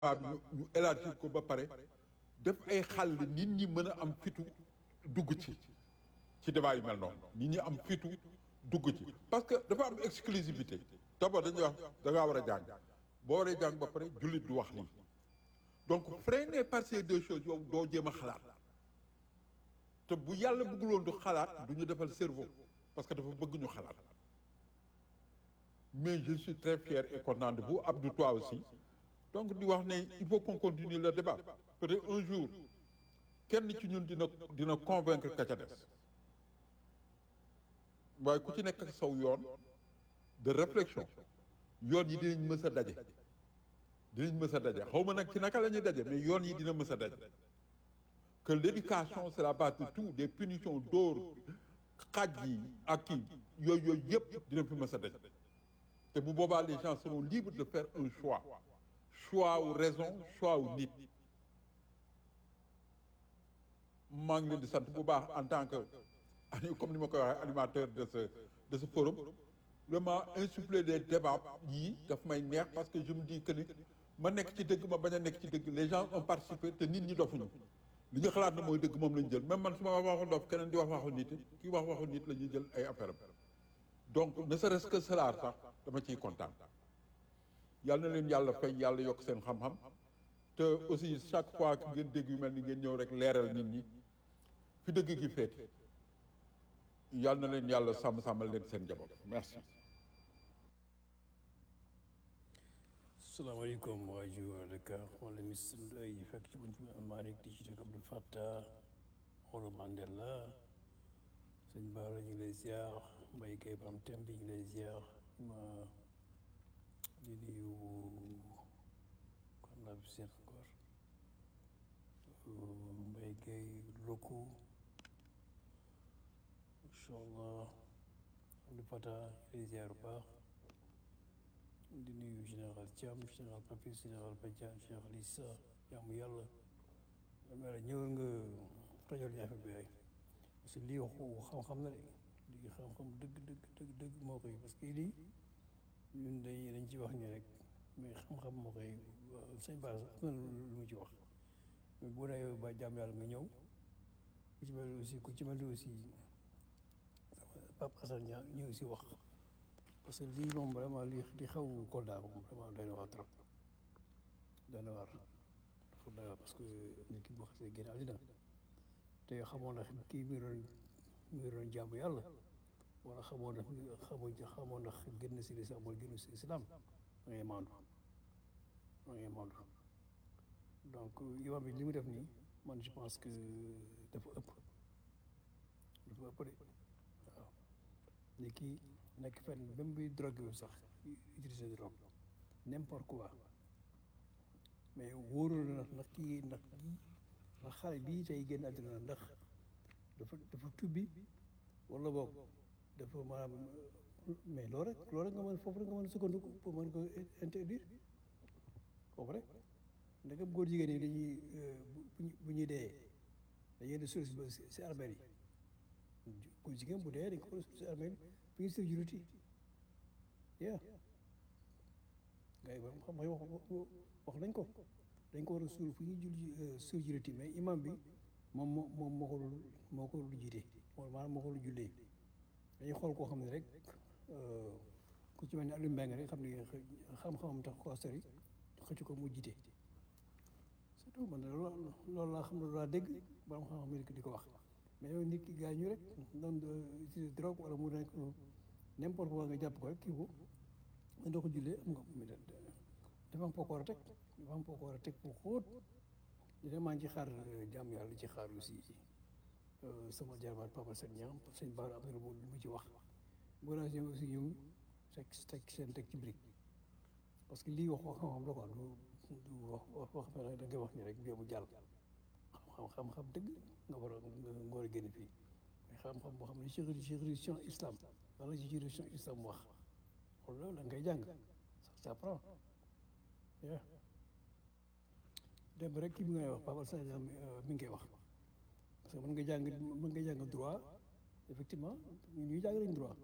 bi ñu ñu élargir ko ba pare def ay xàll nit ñi mën a am fitu dugg ci ci débat yu mel noonu nit ñi am fitu dugg ci parce que dafa am exclusivité d'abord dañuy wax da ngaa war a jàng boo waree jàng ba pare jullit du wax lii donc freiné par ces deux choses yow doo jéem a xalaat te bu yàlla bëgguloon du xalaat du ñu defal cerveau parce que dafa bëgg ñu xalaat mais je suis très fier et content de vous Abdou toi aussi donc di wax ne il faut qu'on continue le débat peut-être un jour kenn ci ñun dina dina convaincre ka ca des waaye ku ci nekk ak saw yoon de réflexion yoon yi dinañ mës a daje dinañ mës a daje xaw ma nag ci naka la ñuy daje mais yoon yi dina mës a daje que l'éducation c'est la base de tout des punitions dóor xaaj yi ak kii yooyu yooyu yëpp dina fi mës a daje te bu boobaa les gens seront libres de faire un choix choix wu raison choix wu nit maa ngi leen di sant bu baax en tant que comme ni ma koy waxee animateur de ce de ce forum vraiment insuffler des débats yii daf may neex parce que je me dis que ni ma nekk ci dëgg ma bañ a nekk ci dëgg les gens ont participé te nit ñi dofuñu li nga xalaat na mooy dëgg moom lañu jël même man su ma wax waxu dof keneen di wax waxu nit kii wax waxu nit la ñuy jël ay affaire am donc ne serait-ce que cela sax dama ciy kontaan yàlla na leen yàlla fay yàlla yokk seen xam-xam te aussi chaque fois que ngeen dégg yu mel ni ngeen ñëw rek leeral nit ñi fi dëgg gi féete yàlla na leen yàlla sàmm sàmmal leen seen njaboot merci. salaamaaleykum waa Joal Dakar man la Miss Ndoye fekk ci buñ ci Malick di ci dëkk Abdou Fattah Olo Mandela sëñ Bara ñu ngi lay ziar Mbaye Gueye Bam Tem bi ñu ngi lay ziar ma di nuyu kon laa fi seet encore Mbaye Gueye Loko incha allah Abdou Fattah ñu lay ziar bu baax di nuyu général Thiam général Papis général Badiane général Issa jaamu yàlla dama la ñëwal nga tojal ñu affaire bi rek parce que lii waxu xam-xam la de lii xam-xam dëgg dëgg dëgg dëgg moo koy parce que lii ñun dañ dañ ci wax ni rek mais xam-xam moo koy sëñ Ba am na lu mu ci wax mais bu dee ba jaam yàlla nga ñëw ku ci mel aussi ku ci mel aussi Pape Assane Niang ñëw aussi wax parce que lii moom vraiment li di xaw Kolda moom vraiment doy na waar trop doy na waar dafa doy waar parce que nit ki boo xasee génn àddina te xamoon na kii mi doon mi doon jaamu yàlla wala xamoon na xamoon xamoon na génn si lislaam wala génn si islam da ngay maandu da ngay maandu donc imam bi li mu def nii man je pense que dafa ëpp dafa ëpp de waaw ni kii nekk fenn même buy drogue bi sax utiliser drogue n'importe quoi mais wóorul na ndax kii ndax kii ndax xale bii tey génn àddina ndax dafa dafa tubbi wala boog dafa maanaam mais loolu rek loolu rek nga mën foofu rek nga mën a sukkandiku pour mën ko interdire foofu rek ndegam góor jigéen ñi dañuy bu ñuy dee dañuy di suul si armeel yi góor jigéen bu dee dañ ko war a suul si armeel yi fi ñu sëf juruti yeah gars yi xam nga wax wax nañ ko dañ ko war a suul fu ñuy jul suul juruti mais imam bi moom moo moom moo ko dul moo ko dul jiite maanaam moo ko dul jullee dañuy xool koo xam ne rek ku ci mel ne Aliou Mbengue rek xam ne xam-xamam tax ko sori xëcc ko mu jiite surtout man loolu loolu laa xam ne laa dégg borom xam-xam yi di ko wax mais yow nit ki gaañu rek doon utiliser drogue wala mu nekk n'importe quoi nga jàpp ko rek kii ko nga doo ko jullee am nga dafa am foo ko war a teg dafa am foo ko war a teg bu xóot dina maa ngi ci xaar jàmm yàlla ci xaar aussi sama jarbaat Papa Sène Niang sëñ Bara am na lu mu ci wax bu naa ñoom aussi ñoom teg teg seen teg ci brique parce que lii wax wax xam-xam la quoi du du wax wax wax da ngay wax ni rek bii mu jàll xam xam-xam dëgg nga war a nga war a génn fii mais xam-xam boo xam ne ci juridiction islam wala ci juridiction islam wax loolu da ngay jàng ça prend dem rek kii bi ngay wax Papa Sène mi ngi koy wax parce que mën nga jàng mën nga jàng droit effectivement ñuy jàng nañ droit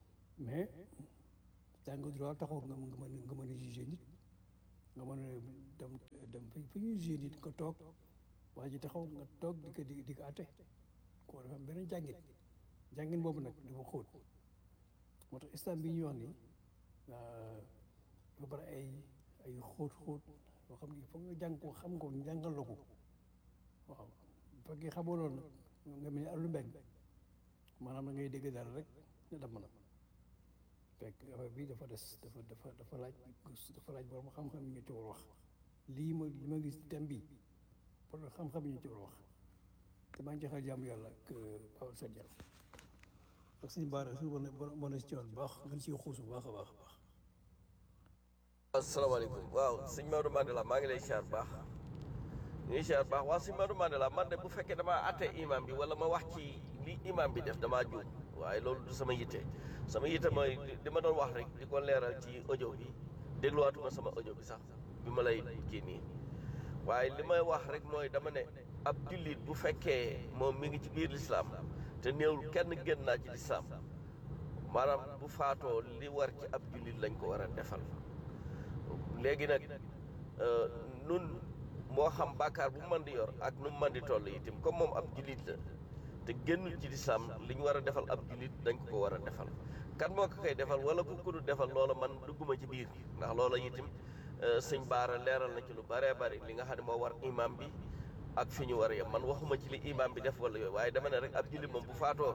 mais jàng droit taxul nga nga mën nga mën a juger nit nga mën a dem dem fi fi ñuy joué nit nga toog waa ji taxaw nga toog di ko di di ko atte koo dafa am beneen jàngin jàngin boobu nag dafa xóot moo tax islam bi ñuy wax ni dafa bari ay ay xóot xóot yoo xam ne foog nga jàng ko xam ko jàngal la ko waaw bu fekkee xamoo loolu nag nga mel ni àllu mbeng maanaam da ngay dégg dara rek ne dem na fekk affaire bi dafa des dafa dafa dafa laaj dafa laaj borom xam-xam yi ñu ci war wax lii ma li ma gis thème bi pour xam-xam yi ñu ci war wax te maa ngi joxal jàmm yàlla ak Paul Sadio ak suñu baara su wane wane si yoon bu baax gën siy xuus bu baax a baax a baax. asalaamaaleykum waaw sëñ Maodo Mandela maa ngi lay siyaar baax ñu ngi siyaar baax waaw sëñ Maodo Mandela man de bu fekkee damaa atte imam bi wala ma wax ci li imam bi def damaa juum waaye loolu du sama yitte sama yitte mooy di ma doon wax rek di ko leeral ci audio bi dégluwaatuma sama audio bi sax bi ma lay kii nii waaye li may wax rek mooy dama ne ab jullit bu fekkee moom mi ngi ci biir lislaam te néewul kenn génn naa ci lislaam maanaam bu faatoo li war ci ab jullit lañ ko war a defal léegi nag nun moo xam bàkkaar bu mën di yor ak nu mu mën di toll itam comme moom ab jullit la te génnul ci lislaam li ñu war a defal ab jullit dañ ko ko war a defal kan moo ko koy defal wala ku ko du defal loola man dugguma ci biir ndax loola itam sëñ Baara leeral na ci lu bëree bëri li nga xam ne moo war imam bi ak fi ñu war a yem man waxuma ci li imam bi def wala yooyu waaye dama ne rek ab jullit moom bu faatoo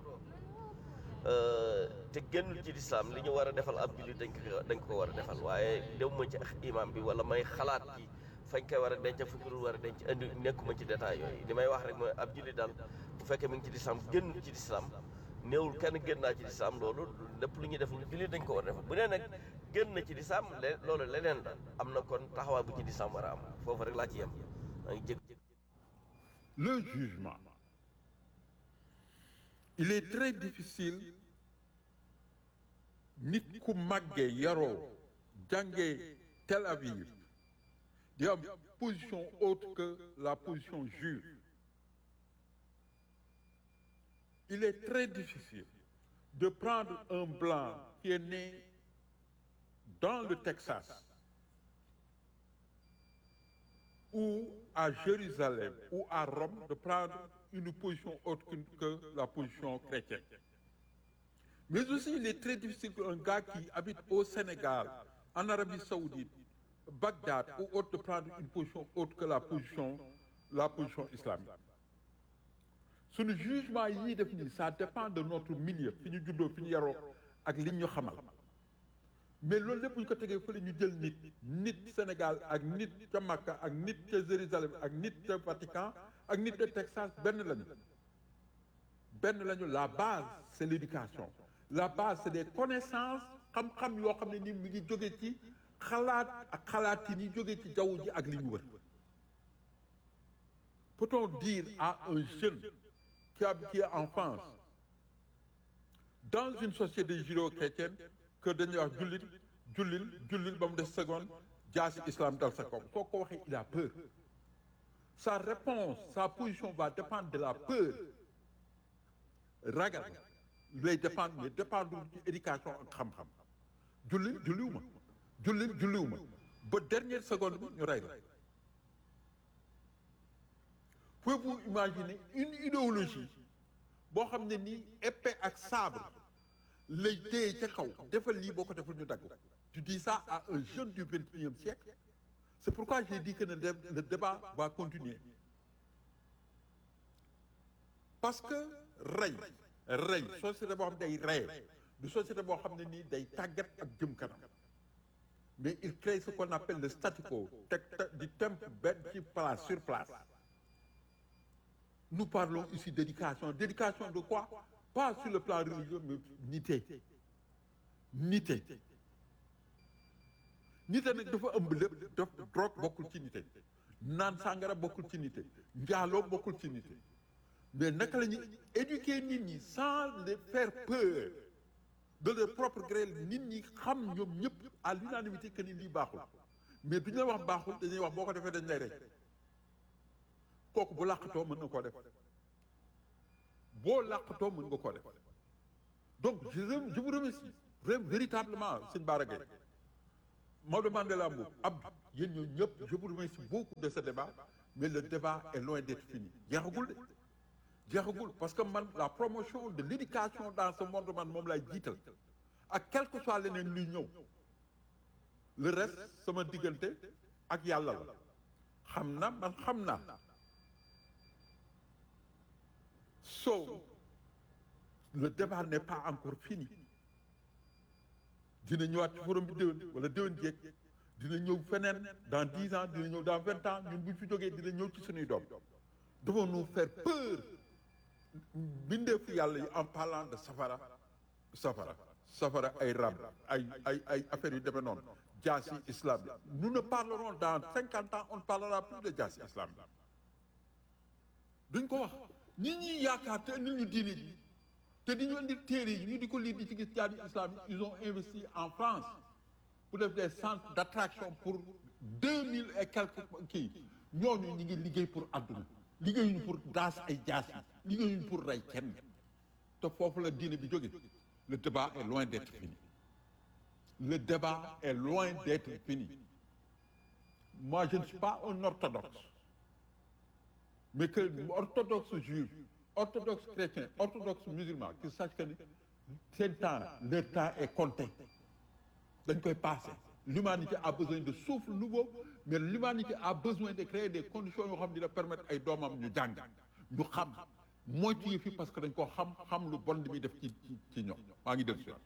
te génnul ci lislaam li ñu war a defal ab jullit dañ ko dañ ko war a defal waaye demuma ci imam bi wala may xalaat ci fañ koy war a denc fu ñu war a denc indi nekkuma ci détail yooyu li may wax rek mooy ab jullit daal bu fekkee mi ngi ci lislaam génnul ci lislaam néewul kenn génn naa ci lislaam loolu lépp lu ñuy def lu jullit dañ ko war a defal bu nee nag génn na ci lislaam loolu leneen la am na kon taxawaay bu ci lislaam war a am foofu rek laa ci yem maa ngi jég le jugement il est très difficile nit ku màggee yaroo jàngee Tel Aviv di am position autre que la position juive il est très difficile de prendre un blanc qui est né dans le Texas ou à Jérusalem ou à Rome de prendre une position autre que, que la position chrétienne. Mais aussi, il est très difficile qu'un gars qui habite au Sénégal, en Arabie Saoudite, Bagdad ou autre de prendre une position autre que la position, la position islamique. Suñu jugement yii def nii ça dépend de notre milieu fi ñu juddoo fi ñu yaroo ak li ñu xamal mais loolu lépp bu ñu ko tegee fële ñu jël nit nit Sénégal ak nit ca Makka ak nit ca Jérusalem ak nit ca Vatican ak nit ca Texas benn lañu benn lañu la base c'est l'éducation la base c'est des connaissances xam-xam yoo xam ne ni mi ngi jóge ci xalaat ak xalaat yi ni jóge ci jaww ji ak li ñu wër peut-on dire à un jeune qui a qui est en France dans une société judéo-chrétienne que dañuy wax jullit jullil jullil ba mu des seconde jaasi islam dal sa kaw soo ko waxee il a peur sa réponse sa position va dépendre de la peur ragal lay dépendre mais dépendre ci éducation ak xam-xam jullil julliwu ma jullil julliwu ma ba dernière seconde bi ñu rey la pouvez-vous imaginer une idéologie boo xam ne nii épée ak sabre lay téye ca kaw defal lii boo ko defal ñu dagg tu dis ça à un jeune du vingt et unième siècle c'est pourquoi j'ai dit que le le débat va continuer parce que rey rey société boo xam ne day rey du société boo xam ne nii day tàggat ak jëm kanam mais il crée ce qu'on appelle le statu quo teg di temp benn ci place sur place nous parlons ici d'éducation d'éducation de quoi pas sur le plan religieux mais nité nité nité nag dafa ëmb lépp daf drogue bokkul ci nité naan sàngara bokkul ci nité njaaloo bokkul ci nité mais naka la ñuy éduquer nit ñi sans les faire peur de leur propre gré nit ñi xam ñoom ñëpp à l'unanimité que ni lii baaxul mais du ñu la wax baaxul dañuy wax boo ko defee dañ lay rey kooku bu làqatoo mën na koo def boo làqatoo mën nga koo def donc je je vous remercie vraiment véritablement sëñ Bara Gaye Maodo Mandela Mboup Abdou yéen ñoo ñëpp je vous remercie beaucoup de ce débat mais le débat est loin d'être fini jeexagul de jeexagul parce que man la promotion de l'éducation dans ce monde man moom lay jiital ak quel que soit leneen luy ñëw le reste sama diggante ak yàlla la xam na man xam naa so le débat n'est pas encore fini dina ñëwaat ci forum bi déwén wala déwén jéeg dina ñëw feneen dans dix ans dina ñëw dans vingt ans ñun bu ñu fi jógee dina ñëw ci suñuy doom devons nous faire peur bindeefu yàlla yi en parlant de safara safara safara ay rab ay ay ay affaires yu demee noonu jaasi islam nous ne parlerons dans cinquante ans on ne parlera plus de jaasi islam duñ ko wax nit ñi yaakaar te indil ñu diine ji te di ñu indi téere yi ñu di ko lire di ci gis jaasi islam ils ont investi en France pour def des centres d'attraction pour deux mille et quelques kii ñooñu ñi ngi liggéey pour àdduna liggéeyuñu pour daas ay jaas yi liggéeyuñu pour rey kenn te foofu la diine bi jóge le débat est loin d'être fini le débat est loin d'être fini moi je ne suis pas un orthodoxe mais que orthodoxe juif orthodoxe chrétien orthodoxe musulman qui sache que ni seen temps leur temps est compté dañ koy passé l'humanité a besoin de souffle nouveau mais l'humanité a besoin de créer des conditions yoo xam ne dina permettre ay doomam ñu jàng ñu xam moytu yi fi parce que dañ ko xam xam lu bon li muy def ci ci ci ñoom maa ngi def si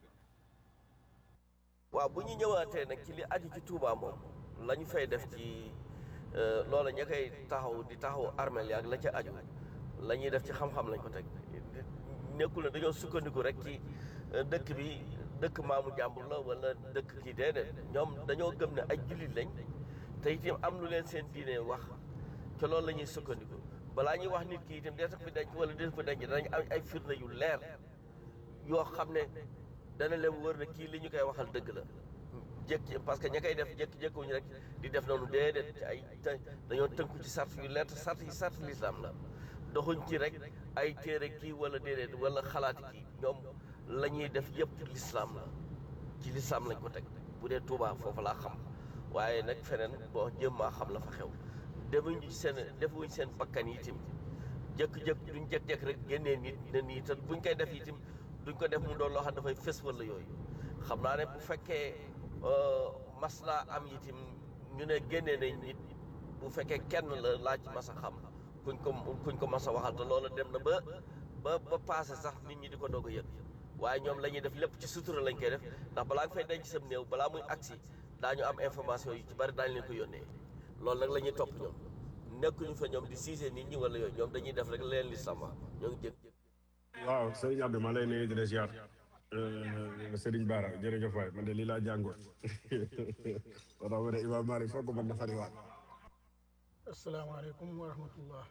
waaw bu ñu ñëwaatee nag ci li aju ci Touba moom la ñu fay def ci loola ña koy taxaw di taxaw armel yaag la ca aju la ñuy def ci xam-xam lañ ko teg nekkul ne dañoo sukkandiku rek ci dëkk bi dëkk maamu jàmbur la wala dëkk kii déedéet ñoom dañoo gëm ne ay jullit lañ te itam am lu leen seen diine wax te loolu la ñuy sukkandiku balaa ñuy wax nit ki itam dee tax fi denc wala dee fa denc danañ am ay firnde yu leer yoo xam ne dana leen wër ne kii li ñu koy waxal dëgg la jékki parce que ña koy def jékki-jékkuñu rek di def noonu déedéet ci ay te dañoo tënku ci sart yu leer te sart yi sart lislaam la doxuñ ci rek ay téere kii wala déedéet wala xalaati kii ñoom la ñuy def yëpp lislaam la ci lislaam lañ ko teg bu dee Tuubaa foofu laa xam waaye nag feneen bon jëm maa xam la fa xew defuñ seen defuñ seen bakkan yi itam jëkk-jëkk duñ jëkk-jëkk rek génnee nit ne nii te buñ koy def itam duñ ko def mu doon loo xam dafay fës wala yooyu xam naa ne bu fekkee mas naa am itam ñu ne génnee nañ nit bu fekkee kenn la laa ci mas a xam kuñ ko kuñ ko mas a waxal te loola dem na ba ba ba passé sax nit ñi di ko doog a yëg waaye ñoom la ñuy def lépp ci sutura lañ koy def ndax balaa nga fay denc sam néew balaa muy agsi daañu am information yu ci bari daañu leen ko yónnee loolu nag la ñuy topp ñoom nekkuñu fa ñoom di siise nit ñi wala yooyu ñoom dañuy def rek leen li sama ñoo ngi jëg waaw sëriñ Abdou ma lay nuyu di la ziar sëriñ Bara jërëjëf waay man de lii laa jàngoon moo tax ma ne Imam Malik foog man na fariwaat asalaamaaleykum wa rahmatullah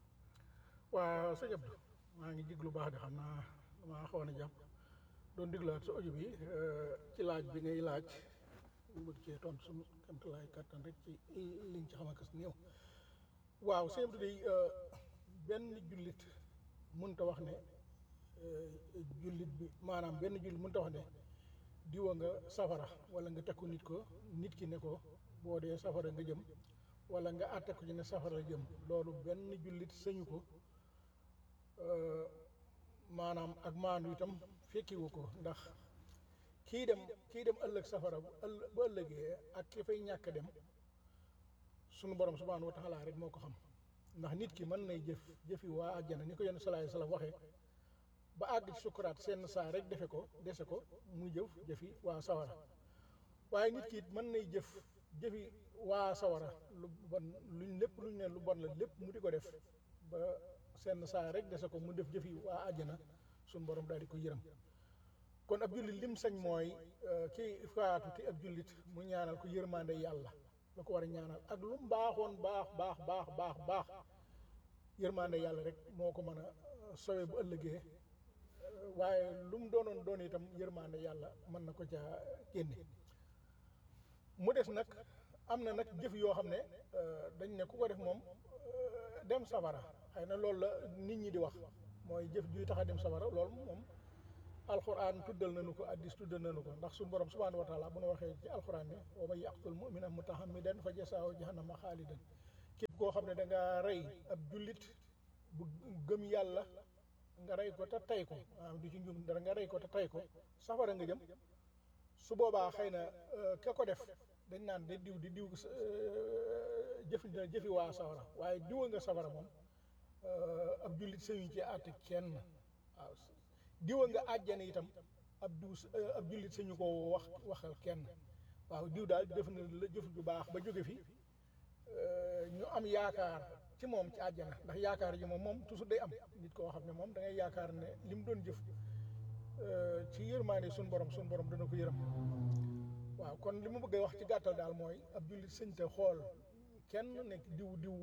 waaw sëñ Abdou maa ngi jéglu baax de xam naa damaa xawoon a jàpp doon diglaat sa audio bi ci laaj bi ngay laaj ñu bëgg cee tontu suñu kamtalaay kàttan rek ci liñ ci xam akas néew waaw sëñ Abdou day benn jullit mënta wax ne jullit bi maanaam benn jullit mënta wax ne diwa nga safara wala nga teg ko nit ko nit ki ne ko boo dee safara nga jëm wala nga àtte ko ci ne safara jëm loolu benn jullit sëñu ko maanaam ak maandu itam fekkiwu ko ndax kii dem kii dem ëllëg safara bu ëll bu ëllëgee ak ki fay ñàkk dem sunu borom subhaanahu wa taala rek moo ko xam ndax nit ki mën nay jëf jëfi waa àjjana ni ko yenn salaay salaam waxee ba àgg ci sukuraat seen saa rek defe ko dese ko muy jëf jëfi waa sawara waaye nit ki it mën nay jëf jëfi waa sawara lu bon luñ lépp luñ ne lu bon la lépp mu di ko def ba seen saa rek dese ko mu def jëfi waa àjjana suñ borom daal di ko yërëm kon ab jullit lim sañ mooy kii faatu te ab jullit mu ñaanal ko yërmande yàlla la ko war a ñaanal ak lu mu baaxoon baax baax baax baax baax yërmande yàlla rek moo ko mën a sowe bu ëllëgee waaye lu mu doonoon doon itam yërmande yàlla mën na ko caa génne mu des nag am na nag jëf yoo xam ne dañ ne ku ko def moom dem safara xëy na loolu la nit ñi di wax mooy jëf juy tax a dem safara loolu moom alquran tuddal nañu ko addis tuddal nañu ko ndax suñu borom subhanahu wa taala bu nu waxee ci alquran ne wa man yaqtul mumina mutahammidan fa jasaahu jahannama xaalidan képp koo xam ne da nga rey ab jullit bu gëm yàlla nga rey ko te tey ko maanaam du ci njum dara nga rey ko te tey ko safara nga jëm su boobaa xëy na ka ko def dañ naan de diw di diw jëfi jëfi waa safara waaye diwa nga safara moom ab jullit sëñuñ ci àtte kenn waaw diwa nga àjjana itam ab diw ab jullit sañu ko wax waxal kenn waaw diw daal def na la jëf ju baax ba jóge fi ñu am yaakaar ci moom ci àjjana ndax yaakaar ji moom moom toujours day am nit koo xam ne moom da ngay yaakaar ne li mu doon jëf ci yërmaande suñ borom suñ borom dana ko yërëm waaw kon li mu bëgg a wax ci gàttal daal mooy ab jullit sëñ te xool kenn nekk diw diw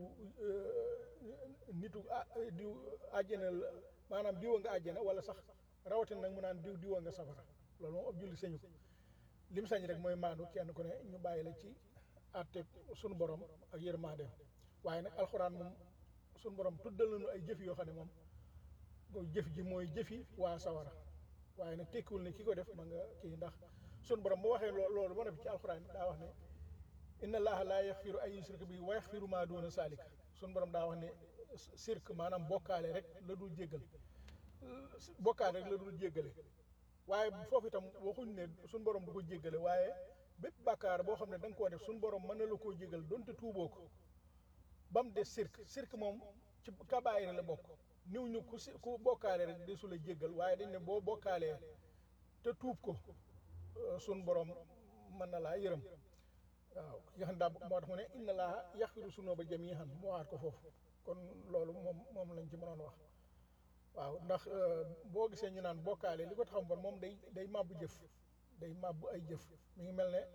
nitu ah diw àjjana la maanaam diwa nga àjjana wala sax rawatina nag mu naan diw diwa nga safara loolu moom ab jullit sëñu ko lim sañ rek mooy maandu kenn ku ne ñu bàyyi la ci àtte sunu borom ak yërmandeem waaye nag alxuraan moom sunu borom tuddal nañu ay jëf yoo xam ne moom mooy jëf ji mooy jëfi waa sawara waaye nag tekkiwul ne ki ko def ma nga kii ndax sunu borom bu waxee loo loolu ba noppi ci alxuraan daa wax ne inna allaha laa yaxfiru ay yusrika bi wa yaxfiru maa duuna saalika sunu borom daa wax ne sirk maanaam bokkaale rek la dul jéggal bokkaale rek la dul jéggale waaye foofu itam waxuñ ne sunu borom du ko jéggale waaye bépp bàkkaar boo xam ne da nga koo def sunu borom mën na la koo jégal donte tuuboo ko ba mu des sirk sirk moom ci kabaayir la bokk niw ñu ku si ku bokkaale rek desu la jéggal waaye dañ ne boo bokkaalee te tuub ko sunu borom mën na laa yërëm waaw ki nga xam daa moo tax mu ne inna laa yaxfiru sunuuba jamiihan mu waxaat ko foofu kon loolu moom moom lañ ci mënoon wax waaw ndax boo gisee ñu naan bokkaale li ko taxam bon moom day day màbbu jëf day màbbu ay jëf mi ngi mel ne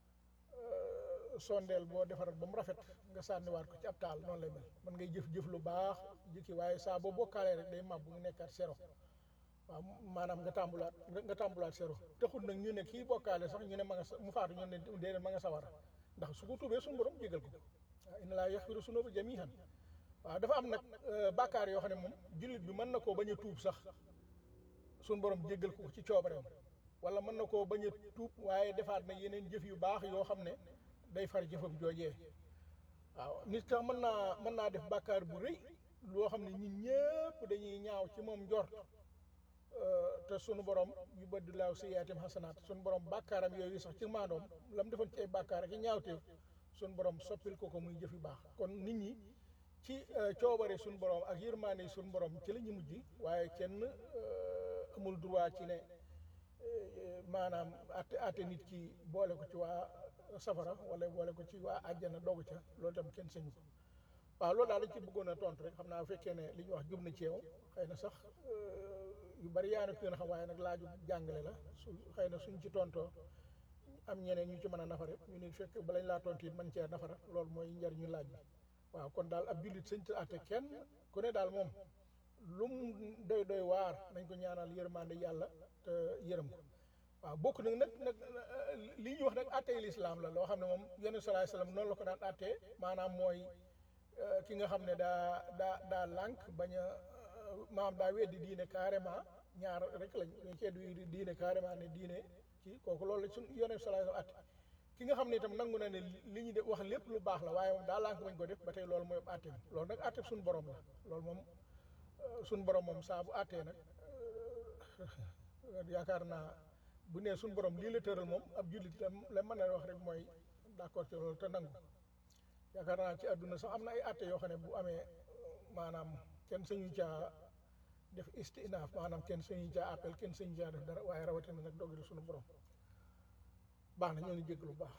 sondeel boo defaral ba mu rafet nga sànniwaat ko ci ab taal noonu lay mel man ngay jëf-jëf lu baax jëkki waaye saa boo bokkaalee rek day màbbu nga nekkaat zéro waaw maanaam nga tàmbulaat nga tàmbulaat zéro taxul nag ñu ne kii bokkaale sax ñu ne ma nga sa mu faatu ñu ne déedéet ma nga sawara ndax su ko tuubee suñu borom jégal ko waaw inna laa yaxfiru sunuuba jamiihan waaw dafa am nag bàkkaar yoo xam ne moom jullit bi mën na koo bañ a tuub sax suñu borom jéggal ko ci coobareem wala mën na koo bañ a tuub waaye defaat na yeneen jëf yu baax yoo xam ne day far jëfam joojee waaw nit ka mën naa mën naa def bàkkaar bu rëy loo xam ne ñun ñëpp dañuy ñaaw ci moom njort te sunu borom yu bëdd laaw si yaatim xasanaat sunu borom bàkkaaram yooyu sax ci maandoom la mu defoon ci ay bàkkaar ak i ñaawteef sunu borom soppil ko ko muy jëf yu baax kon nit ñi ci coobare sunu borom ak yërmaande sunu borom ci la ñu mujj waaye kenn amul droit ci ne maanaam atte atte nit ki boole ko ci waa safara wala boole ko ci waa àjjana dogu ca loolu tam kenn sañu ko waaw loolu daal dañ ci bëggoon a tontu rek xam naa bu fekkee ne li ñu wax jub na ci yow xëy na sax yu bari yaa na gën a xam waaye nag laaju jàngale la su xëy na suñ ci tontoo am ñeneen ñu ci mën a nafare ñu ne fekk balañ laa tontu it man cee nafara loolu mooy njariñu laaj bi waaw kon daal ab jullit sëñ ci àtte kenn ku ne daal moom lu mu doy doy waar nañ ko ñaanal yërmande yàlla te yërëm ko waaw bokk nag nag nag li ñuy wax nag àttee lislaam la loo xam ne moom yenn salaay salaam noonu la ko daan àttee maanaam mooy ki nga xam ne daa daa daa lànk bañ a maam daa weddi diine carrément ñaar rek lañ dañ cee du diine carrément ne diine kii kooku loolu la suñ yenn salaay salaam àtte ki nga xam ne itam nangu na ne li ñu def wax lépp lu baax la waaye moom daa lànk bañ ko def ba tey loolu mooy àtteem loolu nag àtte suñu borom la loolu moom suñu borom moom saa bu àttee nag yaakaar naa bu nee suñu borom lii la tëral moom ab jullit la la mën a wax rek mooy d'accord ci loolu te nangu yaakaar naa ci àdduna sax am na ay àtte yoo xam ne bu amee maanaam kenn sañu caa def istinaaf maanaam kenn sañu caa appel kenn sañu caa def dara waaye rawatina nag dogali suñu borom baax na ñoo ngi jégg lu baax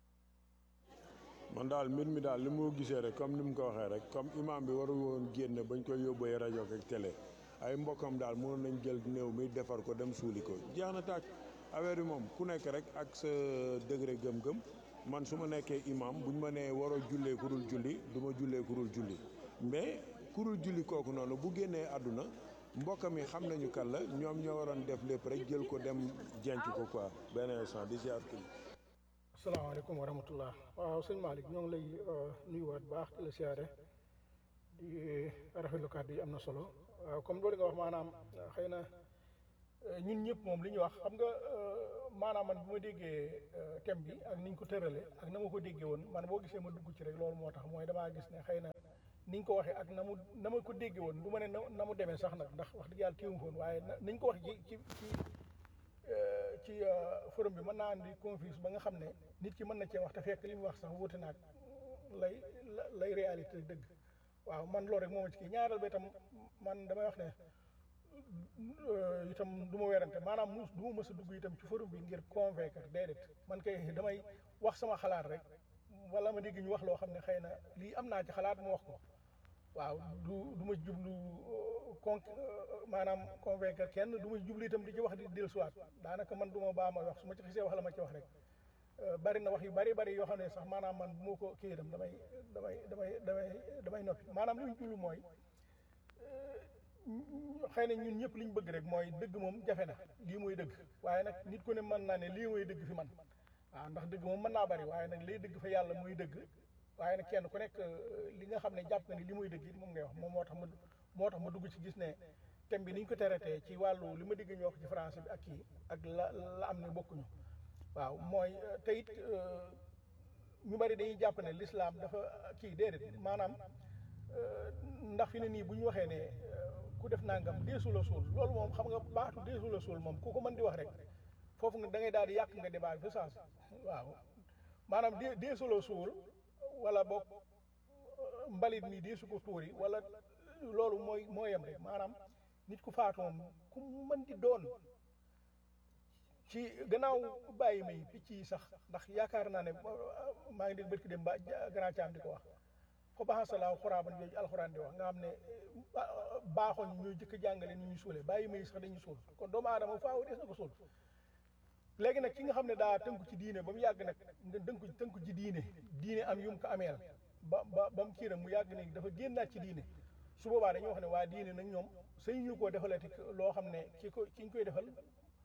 man daal mbir mi daal li moo gisee rek comme ni mu ko waxee rek comme imam bi waru woon génn bañ koy yóbbee rajo ak télé ay mbokkam daal mënoon nañ jël néew mi defar ko dem suuli ko jeex na tàkk affaire yi moom ku nekk rek ak sa degré gëm-gëm man su ma nekkee imam buñ ma nee waroo jullee ku dul julli du ma jullee ku dul julli mais ku dul julli kooku noonu bu génnee àdduna mbokkam yi xam nañu kan la ñoom ñoo waroon def lépp rek jël ko dem jenc ko quoi benn instant di ziar kii. asalaamaaleykum wa rahmatullah waaw sëñ Malick ñoo ngi lay nuyuwaat baax di la siyaare di rafetlu kàddu yi am na solo waaw comme loolu nga wax maanaam xëy na euh, ñun ñëpp moom li ñu wax xam nga euh, maanaam man bu ma déggee euh, thème bi ak niñ ko tëralee ak na ma ko déggee woon man boo gisee ma dugg ci rek loolu moo tax mooy damaa gis ne xëy na niñ ko waxee ak na mu na ma ko déggee woon du ma ne na na mu demee sax nag ndax wax dëgg yàlla téewu foon waaye na niñ ko wax ci ci ci euh, ci euh, forum bi mën naa andi confuse ba nga xam ne nit ki mën na cee wax te fekk li mu wax sax wuute naag lay la- lay réalité dëgg waaw man loolu rek moo ma ci kii ñaareel ba itam man damay wax ne euh, itam du ma werante maanaam mu du ma mës a dugg itam ci forum bi ngir convaincre déedéet man kay damay wax sama xalaat rek wala ma dégg ñu wax loo xam ne xëy na lii am naa ci xalaat mu wax ko waaw du du ma jublu euh, con euh, maanaam convaincre kenn du ma jublu itam di ci wax di dellusiwaat daanaka man du ma baa ma wax su ma ci xisee wax la ma ci wax rek Euh, bari na wax yu bari bari yoo xam ne sax maanaam man bu ma ko kii itam damay damay damay damay damay noppi maanaam li ñu jublu mooy xëy na ñun ñëpp li ñu bëgg rek mooy dëgg moom jafe na lii mooy dëgg waaye nag nit ku ne mën naa ne lii mooy dëgg fi man waaw ndax dëgg moom mën naa bari waaye nag liy dëgg fa yàlla muy dëgg waaye nag kenn ku nekk euh, li nga xam ne jàpp nga ni li muy dëgg it moom ngay wax moom moo tax ma moo tax ma dugg ci gis ne thème bi ni ñu ko traité ci wàllu li ma dégg ñu wax ci français bi ak kii ak la la am ne bokkuñu waaw mooy euh, te it euh, ñu bari dañuy jàpp ne l'islam dafa kii déedéet maanaam euh, ndax fi ne nii bu ñu waxee ne euh, ku def nangam deesu la suul loolu moom xam nga baatu deesu la suul moom ku ko mën di wax rek foofu nga da ngay daal di yàq nga débat bi fa waaw maanaam dee deesu la suul wala boog euh, mbalit mi deesu ko tuuri wala loolu mooy moo yem rek maanaam nit ku faatu moom ku mën di doon ci gannaaw bàyyi may picc yi sax ndax yaakaar naa ne maa ngi dégg bërki dem ba grand caam di ko wax fa baxasalaaw xuraaban jooju alxuraan di wax nga xam ne baaxoon ñooy jëkk jàngale ni ñuy suulee bàyyi may sax dañuy suul kon doomu aadama faaw des na ko suul léegi nag ki nga xam ne daa tënku ci diine ba mu yàgg nag nga tënku tënku ci diine diine am yum ko ameel ba ba ba mu kiiram mu yàgg ne dafa génnaat ci diine su boobaa dañuy wax ne waa diine nag ñoom sëñ ñu koo defalati loo xam ne ki ko ki ñu koy defal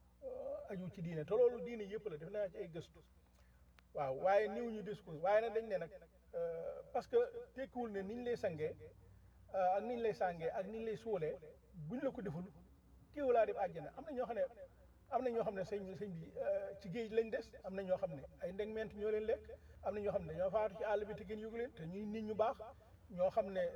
aju ci diine te loolu diine yëpp la def naa ci ay gëstu waaw waaye niw ñu dis ko waaye nag dañ ne nag parce que tekkiwul ne niñ lay sangee ak niñ lay sàngee ak niñ lay suulee buñ la ko deful téew laa def àjjana am na ñoo xam ne am na ñoo xam ne sëñ sëñ bi ci géej lañ des am na ñoo xam ne ay ndegment ñoo leen lekk am na ñoo xam ne dañoo faatu ci àll bi te kenn yëgu leen te ñuy nit ñu baax ñoo xam ne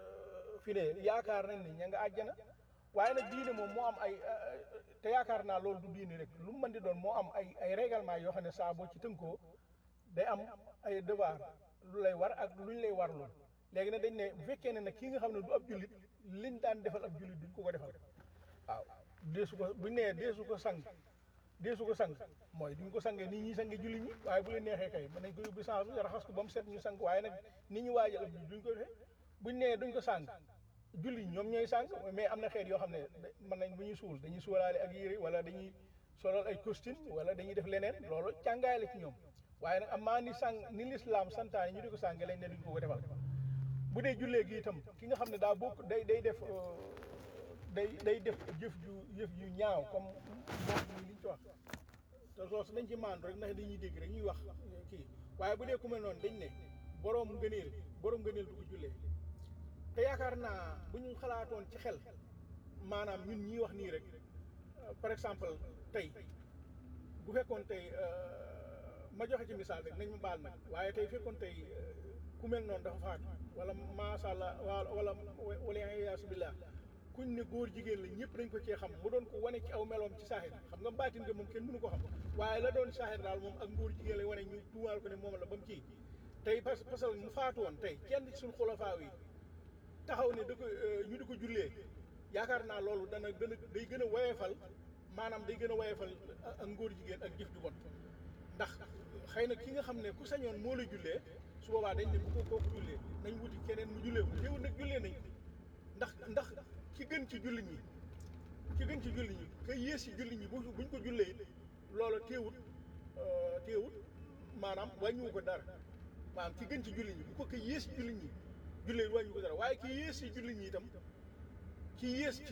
fi ne yaakaar nañ ne ña nga àjjana waaye nag diine moom moo am ay te yaakaar naa loolu du diine rek lu mu mën di doon moo am ay ay règlement yoo xam ne saa boo ci tënkoo day am ay devoir lu lay war ak luñ lay war lool léegi nag dañ ne bu fekkee ne nag kii nga xam ne du ab jullit liñ daan defal ab jullit duñ ko ko defal waaw deesu ko buñ nee deesu ko sang deesu ko sang mooy duñ ko sangee nii ñuy sange jullit ñi waaye bu leen neexee kay mën nañ ko yóbbu sang raxas ko ba mu set ñu sang waaye nag ni ñu waajal ab jullit duñ ko defee buñ nee duñ ko sang julli ñoom ñooy sàng mais am na xeet yoo xam ne mën nañ bu ñuy suul dañuy suulaale ak yére wala dañuy solal ay costume wala dañuy def leneen loolu càngaay la ci ñoom waaye nag amaa ni sàng ni lislaam santaane ñu di ko sàng lañ ne duñ ko ko defal bu dee jullee gi itam ki nga xam ne daa bokk day day def day day def jëf ju jëf ju ñaaw comme moom li ñu ci wax te loolu dañ ci maandu rek ndax dañuy dégg rek ñuy wax kii waaye bu dee ku mel noonu dañ ne boroom ngëneel boroom ngëneel du ko jullee te yaakaar naa bu ñu xalaatoon ci xel maanaam ñun ñii wax nii rek par exemple tey bu fekkoon tey ma joxe ci misaal rek nañ ma baal nag waaye tey fekkoon tey ku mel noonu dafa faatu wala macha allah wala wala yaasu billah kuñ ne góor jigéen la ñëpp dañ ko cee xam mu doon ko wane ci aw meloom ci saaxir xam nga mbaatin nga moom kenn mënu ko xam waaye la doon saaxir daal moom ak góor jigéen lay wane ñu tuumaal ko ne moom la ba mu kii tey parce parce que mu faatu woon tey kenn ci suñu xulafaa yi taxaw ne da ko ñu di ko jullee yaakaar naa loolu dana gën a day gën a woyefal maanaam day gën a woyefal ak ngóor jigéen ak jëf ju bon ndax xëy na ki nga xam ne ku sañoon moo la jullee su boobaa dañ ne bu ko kooku jullee nañ wuti keneen mu jullee ko teewul nag jullee nañ ndax ndax ki gën ci julli ñi ki gën ci julli ñi ka yées ci julli ñi bu buñ ko jullee it loola teewut teewut maanaam wàññiwu ko dara maanaam ki gën ci julli ñi bu ko ka yées ci julli ñi jullee wàññi ko dara waaye ki yées ci julli ñi itam ki yées ci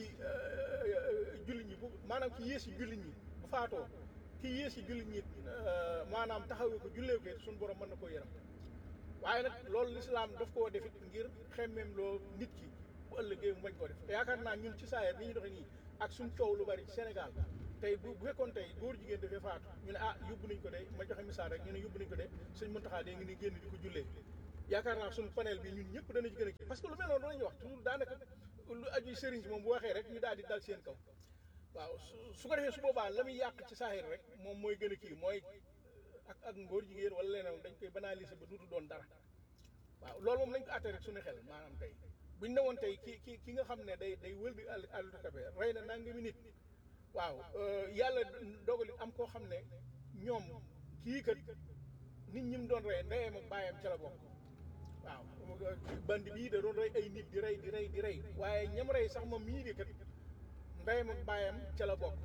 julli ñi bu maanaam ki yées ci julli ñi bu faatoo ki yées ci julli ñi maanaam taxawee ko jullee ko suñu borom mën na koo yaram waaye nag loolu lislaam daf koo defit ngir xemmeem loo nit ki bu ëllëgee mu bañ koo def te yaakaar naa ñun ci saayir ni ñu doxe nii ak suñ coow lu bari ci Sénégal tey bu bu fekkoon tey góor jigéen dafay faatu ñu ne ah yóbbu nañ ko de ma joxe misaal rek ñu ne yóbbu nañ ko de suñ Muntaxa de ngi ni génn di ko jullee yaakaar naa suñ panel bi ñun ñëpp dana ci gën a kii parce que lu mel noonu danañu wax toujours daanaka lu aju sëriñ si moom bu waxee rek ñu daal di dal seen kaw waaw su su ko defee su boobaa la muy yàq ci saaxir rek moom mooy gën a kii mooy ak ak ngóor jigéen wala leneen dañ koy banaliser ba duutu doon dara waaw loolu moom nañ ko àtte rek suñu xel maanaam tey buñ ne woon tey ki ki ki nga xam ne day day wël di àll àll kabe rey na nangami nit waaw yàlla dogali am koo xam ne ñoom kii kat nit ñi mu doon rey ndeyam ak baayam ca la bokk waaw bandi bii da doon rey ay nit di rey di rey di rey waaye ñam rey sax moom mii di kat ndeyam ak baayam ca la bokk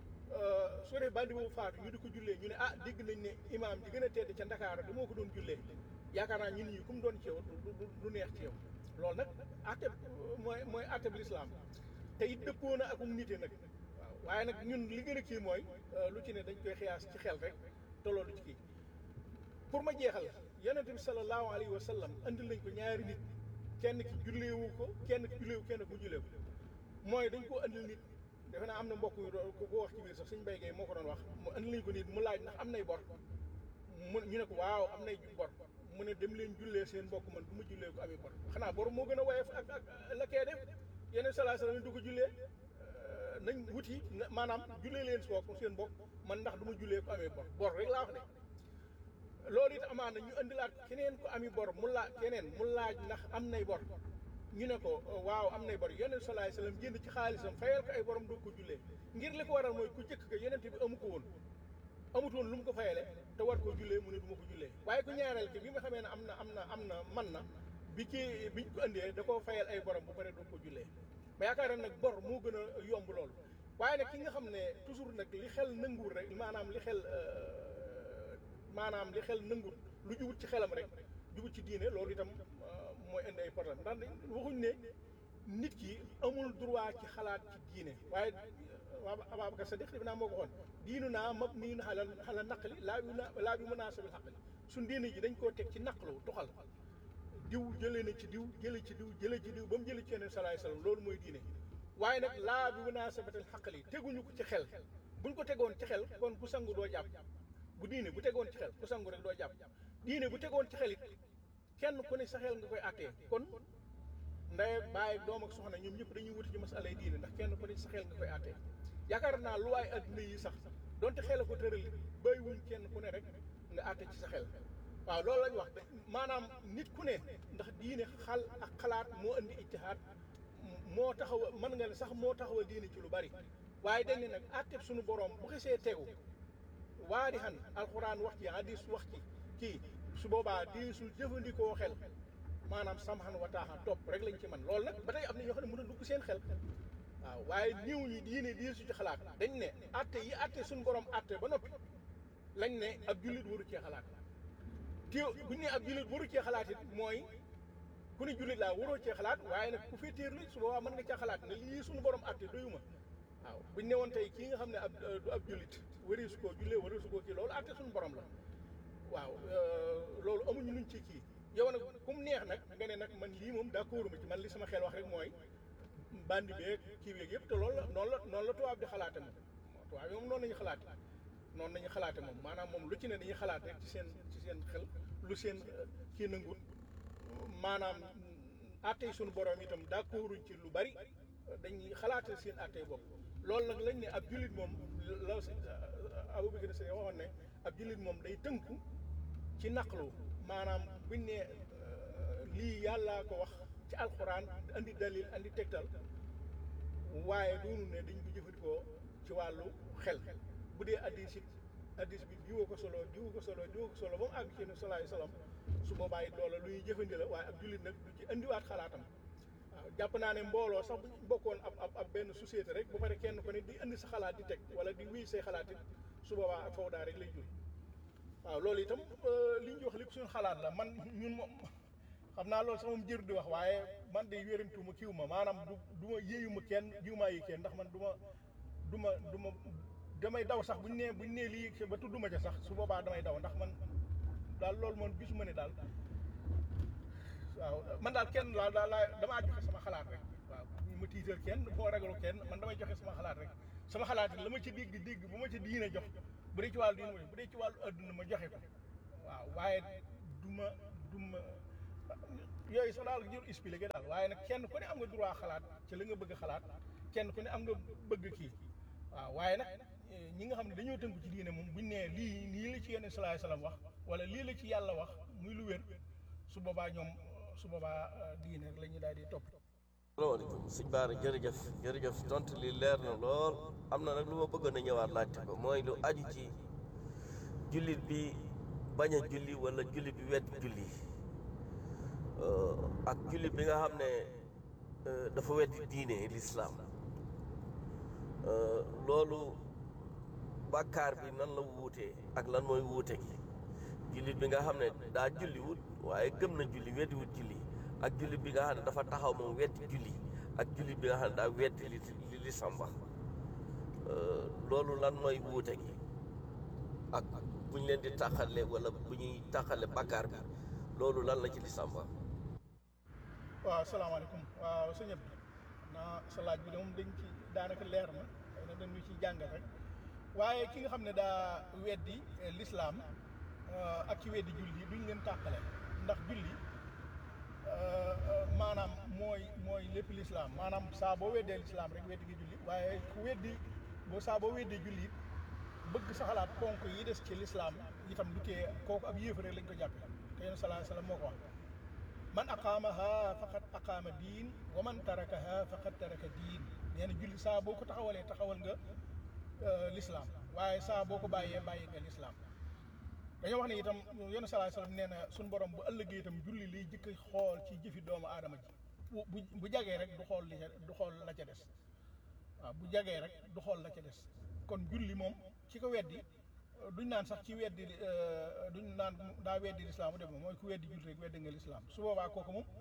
su dee bandi boobu faatu ñu di ko jullee ñu ne ah dégg nañ ne imaam ji gën a tedd ca Ndakaaru di moo ko doon jullee yaakaar naa ñun ñi ku mu doon ci yow du du neex ci yow loolu nag atte mooy mooy atte bi lislaam te it dëppoo na akum nite nag waaw waaye nag ñun li gën a kii mooy lu ci ne dañ koy xiyaas ci xel rek te loolu ci kii pour ma jeexal yonent bi sallallahu alayhi wa sallam andil nañ ko ñaari nit kenn ki julleewu ko kenn ki julleewu kenn ku julleewu mooy dañ ko andil nit defe naa am na mbokk yu doon ko wax ci biir sax suñ béykee moo ko doon wax mu andil nañ ko nit mu laaj ndax am nay bor mu ñu ne ko waaw am nay bor mu ne dem leen jullee seen mbokk man du ma jullee ko amee bor xanaa bor moo gën a woyof ak ak la kee def yeneen salaa salaam du ko jullee nañ wuti maanaam jullee leen sook seen mbokk man ndax du ma jullee ko amee bor bor rek laa wax de loolu it amaana ñu indilaat keneen ko ami bor mu laaj keneen mu laaj ndax am nay bor ñu ne ko waaw am nay bor yeneen salaay salaam jënd ci xaalisam fayal ko ay borom doo ko jullee ngir li ko waral mooy ku jëkk ko yeneen bi amu ko woon amut woon lu mu ko fayale te war koo jullee mu ne du ma ko jullee waaye ku ñaareel ki bi nga xamee ne am na am na am na man na bi kii biñ ko indee da koo fayal ay borom bu pare du ko jullee ma yaakaar nag bor moo gën a yomb loolu waaye nag ki nga xam ne toujours nag li xel nanguwul rek maanaam li xel maanaam li xel nanguwul lu jubut ci xelam rek jubut ci diine loolu itam mooy indi ay problème ndax waxuñ ne nit ki amul droit ci xalaat ci diine waaye waa Ababacar Sadiq def naa moo ko waxoon diinu naa mab nii na xala xala naqali laa bi na laa bi munaasabil xaqali suñ diine ji dañ koo teg ci naqlu tuxal diw jëlee na ci diw jëlee ci diw jëlee ci diw ba mu jëlee ci yeneen salaay salaam loolu mooy diine waaye nag laa bi munaasabatil xaqali teguñu ko ci xel buñ ko tegoon ci xel kon ku sangu doo jàpp bu diine bu tegoon ci xel ku sangu rek doo jàpp diine bu tegoon ci xel it kenn ku ne sa xel nga koy attee kon ndey baay doom ak soxna ñoom ñëpp dañuy wuti ci masalay diine ndax kenn ku ne sa xel nga koy attee yaakaar naa lu waay adduna yi sax donte xel a ko tëral bàyyiwuñ kenn ku ne rek nga atte ci sa xel waaw loolu lañ wax maanaam nit ku ne ndax diine xal ak xalaat moo indi ijtihaad moo taxaw mën nga ne sax moo taxaw diine ci lu bari waaye dañ ne nag atteb suñu borom bu xesee tegu waa di xan alxuraan wax ci hadis wax ci kii su boobaa diisul jëfandikoo xel maanaam samxan wa taaxa topp rek lañ ci man loolu nag ba tey am na ñoo xam ne mën a dugg seen xel waaw waaye niw ñi diine di su ci xalaat dañ ne atte yi atte suñu borom atte ba noppi lañ ne ab jullit waru cee xalaat te buñ ne ab jullit waru cee xalaat it mooy ku ne jullit laa waroo cee xalaat waaye nag ku féetéer la su boobaa mën nga cee xalaat ne lii suñu borom atte doyuma waaw buñ ne woon tey kii nga xam ne ab du ab jullit wari su koo jullee wari su koo kii loolu atte suñu borom la waaw loolu amuñu luñ ci kii yow nag ku mu neex nag nga ne nag man lii moom d'accord ma ci man li sama xel wax rek mooy bandi beeg kii beeg yëpp te loolu la noonu la noonu la tubaab di xalaate moom tubaab yi moom noonu nañu xalaate noonu nañu xalaate moom maanaam moom lu ci ne dañuy xalaat rek ci seen ci seen xel lu seen kii nangut maanaam attey suñu borom itam d'accorduñ ci lu bari dañuy xalaate seen attey bopp loolu nag lañ ne ab jullit moom la si Abubakar Sadiq waxoon ne ab jullit moom day tënku ci naqlu maanaam buñ ne lii yàllaa ko wax ci alxuraan andi dalil andi tegtal waaye doonu ne dañ ko jëfandikoo ci wàllu xel bu dee addis it addis bi diwa ko solo diwa ko solo diwa ko solo ba mu àgg ci ne salaay salaam su boobaa it loola lu ñuy jëfandi la waaye ab jullit nag du ci indiwaat xalaatam waaw jàpp naa ne mbooloo sax bu ñu bokkoon ab ab ab benn société rek ba pare kenn ko ne di indi sa xalaat di teg wala di wéy say xalaat it su boobaa ak fawdaa rek lay jur waaw loolu itam li ñu wax lépp suñu xalaat la man ñun moom xam naa loolu sax moom jër di wax waaye man de wérantuma kiw ma maanaam du du ma yéeyuma kenn jiw maa yi kenn ndax man du ma du ma du ma damay daw sax buñ nee buñ nee lii ba tudduma ca sax su boobaa damay daw ndax man daal loolu moom gisuma ne daal waaw man daal kenn daal daal laa damaa joxe sama xalaat rek waaw mu tiital kenn du ma ragalu kenn man damay joxe sama xalaat rek sama xalaat la ma ci dégg dégg bu ma ci diine jox bu dee ci wàllu diine bu dee ci wàllu adduna ma joxe ko waaw waaye du ma du ma yooyu sax daal jur expliqué daal waaye nag kenn ku ne am nga droit xalaat ci la nga bëgg xalaat kenn ku ne am nga bëgg kii waaw waaye nag ñi nga xam ne dañoo tënku ci diine moom buñ nee lii lii la ci yenn salaay salaam wax wala lii la ci yàlla wax muy lu wér su boobaa ñoom su boobaa diine rek la ñuy daal di topp. salaamaaleykum sëñ Baara jërëjëf jërëjëf tontu li leer na lool am na nag lu ma bëggoon a ñëwaat laajte ko mooy lu aju ci jullit bi bañ a julli wala jullit bi wet julli ak jullit bi nga xam ne dafa weddi diine lislaam loolu bàkkaar bi nan la wuutee ak lan mooy wuute gi jullit bi nga xam ne daa julliwut waaye gëm na julli weddiwut julli ak jullit bi nga xam ne dafa taxaw moom weddi julli ak jullit bi nga xam ne daa weddi li li li samba loolu lan mooy wuute gi ak bu ñu leen di tàqale wala bu ñuy tàqale bakkaar bi loolu lan la ci li samba waaw salaamaaleykum waaw sëñ Abdou naa sa laaj bi de moom dañ ci daanaka leer na xëy na dañu ci jàngal rek waaye ki nga xam ne daa weddi lislaam ak ci weddi julli duñ leen tàqale ndax julli maanaam mooy mooy lépp lislaam maanaam saa boo weddee lislaam rek weddi gi julli waaye ku weddi boo saa boo weddee julli it bëgg sa xalaat ponk yi des ci lislaam itam du tee kooku ab yéefar rek lañ ko jàppe te yéen salaa salaam moo ko wax man aqaamaha faqad aqaama diin wa man tarakaha faqad taraka diin nee na julli saa boo ko taxawalee taxawal nga lislaam waaye saa boo ko bàyyee bàyyi nga lislaam dañoo wax ne itam yéen salaa salaam nee na suñ borom bu ëllëgee itam julli liy jëkk xool ci jëfi doomu aadama ji bu bu bu jagee rek du xool li ca du xool la ca des waaw bu jagee rek du xool la ca des kon julli moom ci ko weddi duñ naan sax ci weddi duñ naan daa weddi lislaam def mooy ku weddi julli rek weddi nga lislaam su boobaa kooku moom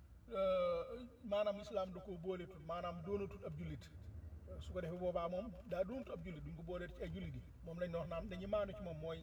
maanaam lislaam da koo booleetul maanaam doonatul ab jullit su ko defee boobaa moom daa doonatul ab jullit duñ ko booleet ci ay jullit yi moom lañ wax naan dañuy maanu ci moom mooy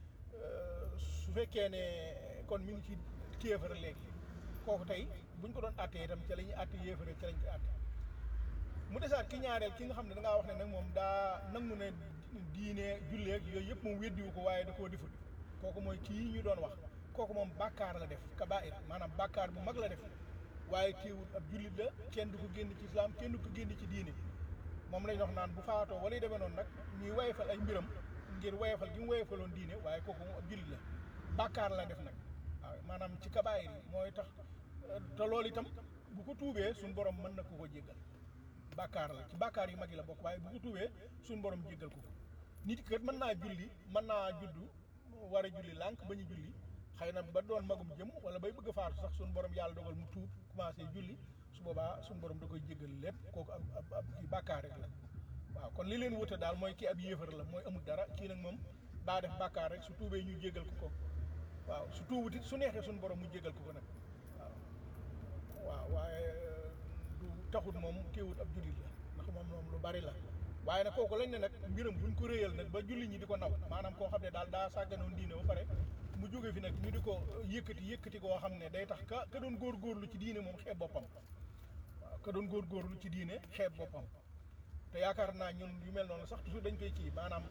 su fekkee ne kon mi ngi ci kéefar léegi kooku tey buñ ko doon àttee itam ca la ñuy àtte yéefar ca lañ koy àtte mu desaat ki ñaareel ki nga xam ne da ngaa wax ne nag moom daa nangu ne diine julleeg yooyu yëpp moom weddiwu ko waaye da koo deful kooku mooy kii ñu doon wax kooku moom bàkkaar la def kabair maanaam bàkkaar bu mag la def waaye teewul ab jullit la kenn du ko génn ci islam kenn du ko génn ci diine moom lañ wax naan bu faatoo wala yu demee noonu nag ñuy wayefal ay mbiram ngir wayefal gi mu wayefaloon diine waaye kooku moom ab jullit la bàkkaar la def nag waaw maanaam ci kabair yi mooy tax te loolu itam bu ko tuubee suñu borom mën na ko ko jéggal bàkkaar la ci bàkkaar yu mag yi la bokk waaye bu ko tuubee suñu borom jéggal ko ko nit kat mën naa julli mën naa juddu war a julli lànk ba ñu julli xëy na ba doon magum jëm wala bay bëgg a faatu sax suñu borom yàlla dogal mu tuub commencé julli su boobaa suñu borom da koy jéggal lépp kooku ab ab ab kii bàkkaar rek la waaw kon li leen wute daal mooy kii ab yéefar la mooy amul dara kii nag moom daa def bàkkaar rek su tuubee ñu jéggal ko ko waaw su tuubut it su neexee suñu borom mu jéggal ko ko nag waaw waaw waaye du taxut moom téewut ab jullit la ndax moom moom lu bari la waaye nag kooku lañ ne nag mbiram buñ ko réyal nag ba julli ñi di ko naw maanaam koo xam ne daal daa sàgganoon diine ba pare mu jóge fi nag ñu di ko yëkkati yëkkati koo xam ne day tax ka ka doon góorgóorlu ci diine moom xeeb boppam waaw ka doon góorgóorlu ci diine xeeb boppam te yaakaar naa ñun yu mel noonu sax toujours dañ koy kii maanaam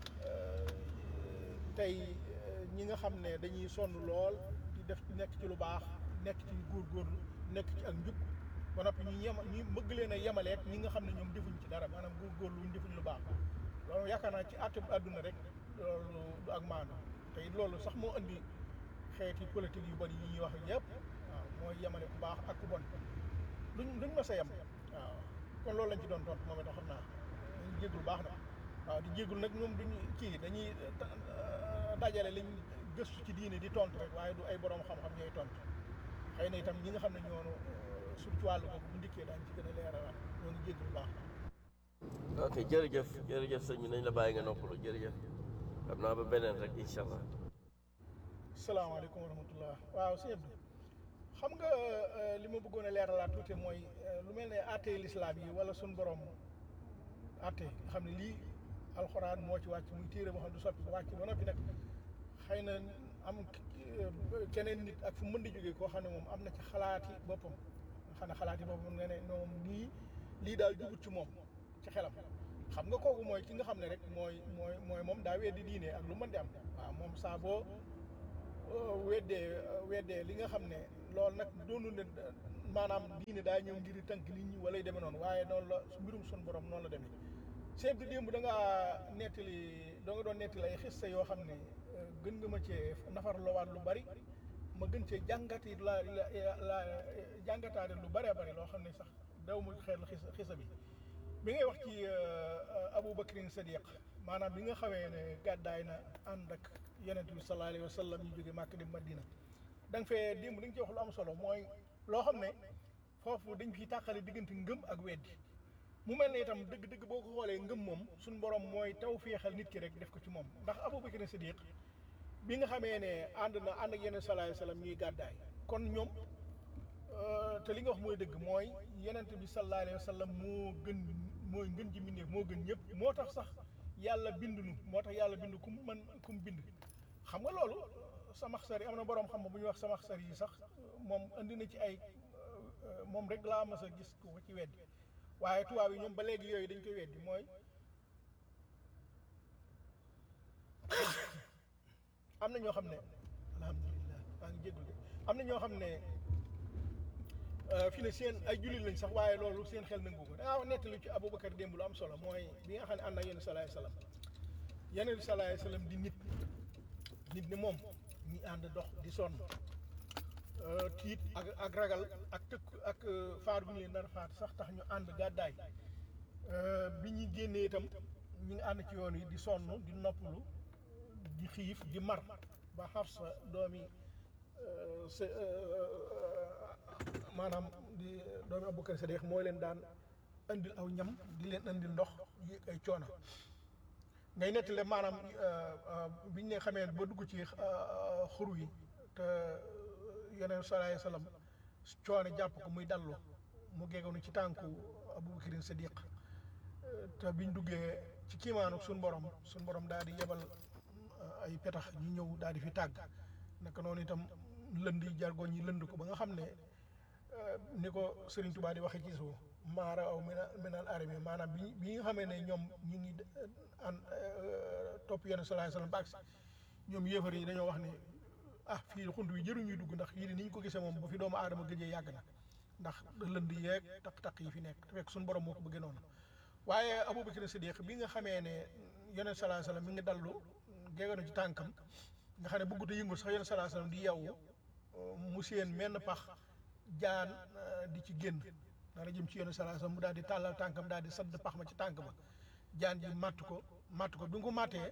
tey ñi nga xam ne dañuy sonn lool di def nekk ci lu baax nekk ci góorgóorlu nekk ci ak njub ba noppi ñu yema ñu bëgg leen a yemaleeg ñi nga xam ne ñoom defuñ ci dara maanaam góorgóorlu wuñ defuñ lu baax loolu yaakaar naa ci àtte àdduna rek loolu du ak maanu te it loolu sax moo indi xeeti politique yu bari yi ñuy wax yëpp waaw mooy yemale ku baax ak ku bon duñ duñ ma sa yem waaw kon loolu lañ ci doon tontu moom itam xam naa dañuy jéggul baax na waaw di jéggul nag ñoom duñu kii dañuy dajale liñ gëstu ci diine di tontu rek waaye du ay borom xam-xam ñooy tontu xëy na itam ñi nga xam ne ñoonu surtout ci wàllu boobu bu ndikkee daañu ci gën a leeralaat ñoo ngi jéggul baax ok jërëjëf jërëjëf sëñ bi nañ la bàyyi nga noppalu jërëjëf xam naa ba beneen rek incha allah salaamaaleykum wa rahmatullah waaw sëñ Abdou xam nga li ma bëggoon a leeralaat tuuti mooy lu mel ne àtte lislaam yi wala suñ borom àtte nga xam ne lii alxuraan moo ci wàcc muy téere boo xam ne du soppi ko wàcc ba noppi nag xëy na am keneen nit ak fu mën di jógee koo xam ne moom am na ci xalaati boppam nga xam ne xalaati boppam nga ne moom nii lii daal jubut ci moom ci xelam xam nga kooku mooy ki nga xam ne rek mooy mooy mooy moom daa weddi diine ak lu mën di am waaw moom saa boo weddee weddee li nga xam ne loolu nag doonu ne maanaam diine daa ñëw ngir tënk nit ñi wala yu demee noonu waaye noonu la mbirum sun borom noonu la demee chef de démb da ngaa nettali doo nga doon nettali ay xista yoo xam ne gën nga ma cee nafar loowaat lu bari ma gën cee jàngati la la la jàngataate lu bëree bëri loo xam ne sax daw mu xeer la xisa xisa bi bi ngay wax ci Abu Bakrin Sadiq maanaam bi nga xamee ne gàddaay na ànd ak yonent bi sallallahu alayhi wa sallam ñu jóge Màkka dem Madina da nga fee démb da nga ci wax lu am solo mooy loo xam ne foofu dañ fiy tàqale diggante ngëm ak weddi mu mel ne itam dëgg-dëgg boo ko xoolee ngëm moom suñu borom mooy taw féexal nit ki rek def ko ci moom ndax Abu Bakrin Sadiq bi nga xamee ne ànd na ànd ak yeneen sallallahu alayhi wa sallam ñuy gàddaay kon ñoom te li nga wax mooy dëgg mooy yonent bi sallallahu alayhi wa sallam moo gën mooy ngën ji mbindeef moo gën ñëpp moo tax sax yàlla bind nu moo tax yàlla bind kum man kum bind xam nga loolu samaxsar yi am na boroom xam bu ñuy wax samaxsar yi sax moom indi na ci ay moom rek laa mas a gis ku ko ci weddi waaye tubaab yi ñoom ba léegi yooyu dañ koy weddi mooy am na ñoo xam ne alhamdulilah maa ngi jéggul de am na ñoo xam ne fi ne seen ay jullit lañ sax waaye loolu seen xel nangu ko dangaa nettali ci Aboubacar démb lu am solo mooy bi nga xam ne ànd ak yenn salaay salaam yeneen salaay salaam di nit nit ne moom ñi ànd dox di sonn tiit ak ak ragal ak tëkk ak faar bu ñu leen nar faat sax tax ñu ànd gàddaay bi ñu génnee itam ñu ngi ànd ci yoon yi di sonn di noppalu di xiif di mar ba Xafsa doomi sa maanaam di doomi Abubakar Sadiq mooy leen daan indil aw ñam di leen indil ndox yi ay coono ngay nettale maanaam biñ ne xamee ba dugg ci xuru yi te yeneen salaay salaam coono jàpp ko muy dallu mu geggoonu ci tànku Abubakar Sadiq te biñ duggee ci kiimaanu suñ borom suñ borom daal di yebal ay petax ñu ñëw daal di fi tàgg naka noonu itam lënd yi jargoñ yi lënd ko ba nga xam ne ni ko Serigne Touba di waxee ci suuf maara aw mina minal arami maanaam bi bi nga xamee ne ñoom ñu ngi an topp yenn salaay salaam ba agsi ñoom yéefar yi dañoo wax ne ah fii xunt wi jëruñuy dugg ndax yii ni ñu ko gisee moom ba fi doomu aadama gëjee yàgg na ndax lënd yeeg taq-taq yi fi nekk te fekk suñu borom moo ko bëggee noonu waaye Abubakar Siddiq bi nga xamee ne yeneen salaay salaam mi ngi dallu geeganu ci tànkam nga xam ne bëggut a yëngu sax yeneen salaay salaam di yewwu mu seen menn pax jaan di ci génn dara jëm ci yenn salaay salaam mu daal di tàllal tànkam daal di sadd pax ma ci tànk ba jaan ji màtt ko màtt ko bi nga ko màttee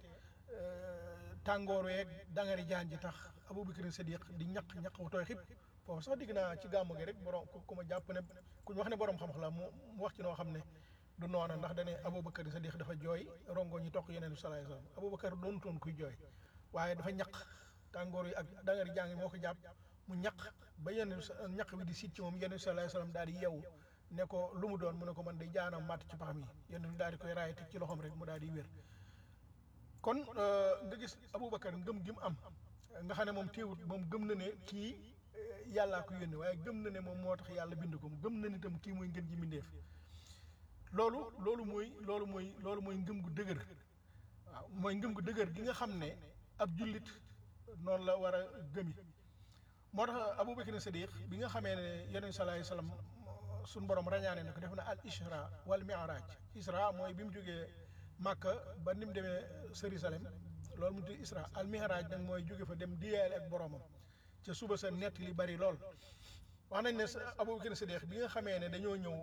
tàngoor weeg dangari jaan ji tax Abubakar Siddiq di ñaq ñaq wu tooy xib foofu sax digg naa ci gàmmu gi rek borom ku ma jàpp ne ku ñu wax ne borom xam-xam la mu wax ci noo xam ne du noona ndax dane Abubakar Sadiq dafa jooy rongo ñi toq yeneen bi salaay salaam Abubakar doon toon kuy jooy waaye dafa ñaq tàngoor yi ak dangari jàng moo ko jàpp mu ñaq ba yeneen ñaq bi di siit ci moom yeneen salaay salaam daal di yeewu ne ko lu mu doon mu ne ko man de jaanam màtt ci paxam yi yeneen daal di koy raay teg ci loxoom rek mu daal di wér kon nga gis Abubakar ngëm gi mu am nga xam ne moom teewut moom gëm na ne kii yàllaa ko yónni waaye gëm na ne moom moo tax yàlla bind ko gëm na ne itam kii mooy ngën ji mbindeef loolu loolu mooy loolu mooy loolu mooy ngëm gu dëgër waaw mooy ngëm gu dëgër gi nga xam ne ab jullit noonu la war a gëmi moo tax Abubakar Sadiq bi nga xamee ne yonent salaay salaam suñ borom rañaane na ko def na al isra wal mi'raj isra mooy bi mu jógee Màkka ba ni mu demee Jérusalem loolu mu tudd isra al mi'raj nag mooy jóge fa dem diyaale ak boromam ca suba sa nett li bari lool wax nañ ne Abubakar Sadiq bi nga xamee ne dañoo ñëw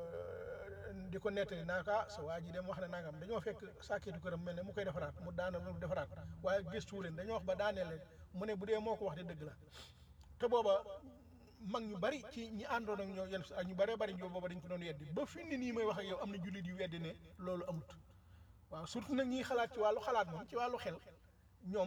di ko nettali naa ko ah sa waa ji dem wax ne nangam dañoo fekk sàkkeetu këram mel ne mu koy defaraat mu daana mu defaraat waaye gëstuwu leen dañoo wax ba daanee leen mu ne bu dee moo ko wax de dëgg la te booba mag ñu bari ci ñi àndoon ak ñoo yenn ak ñu bëree bari ñoo booba dañ ko doon weddi ba fi ni nii may wax ak yow am na jullit yu weddi ne loolu amut waaw surtout nag ñiy xalaat ci wàllu xalaat moom ci wàllu xel ñoom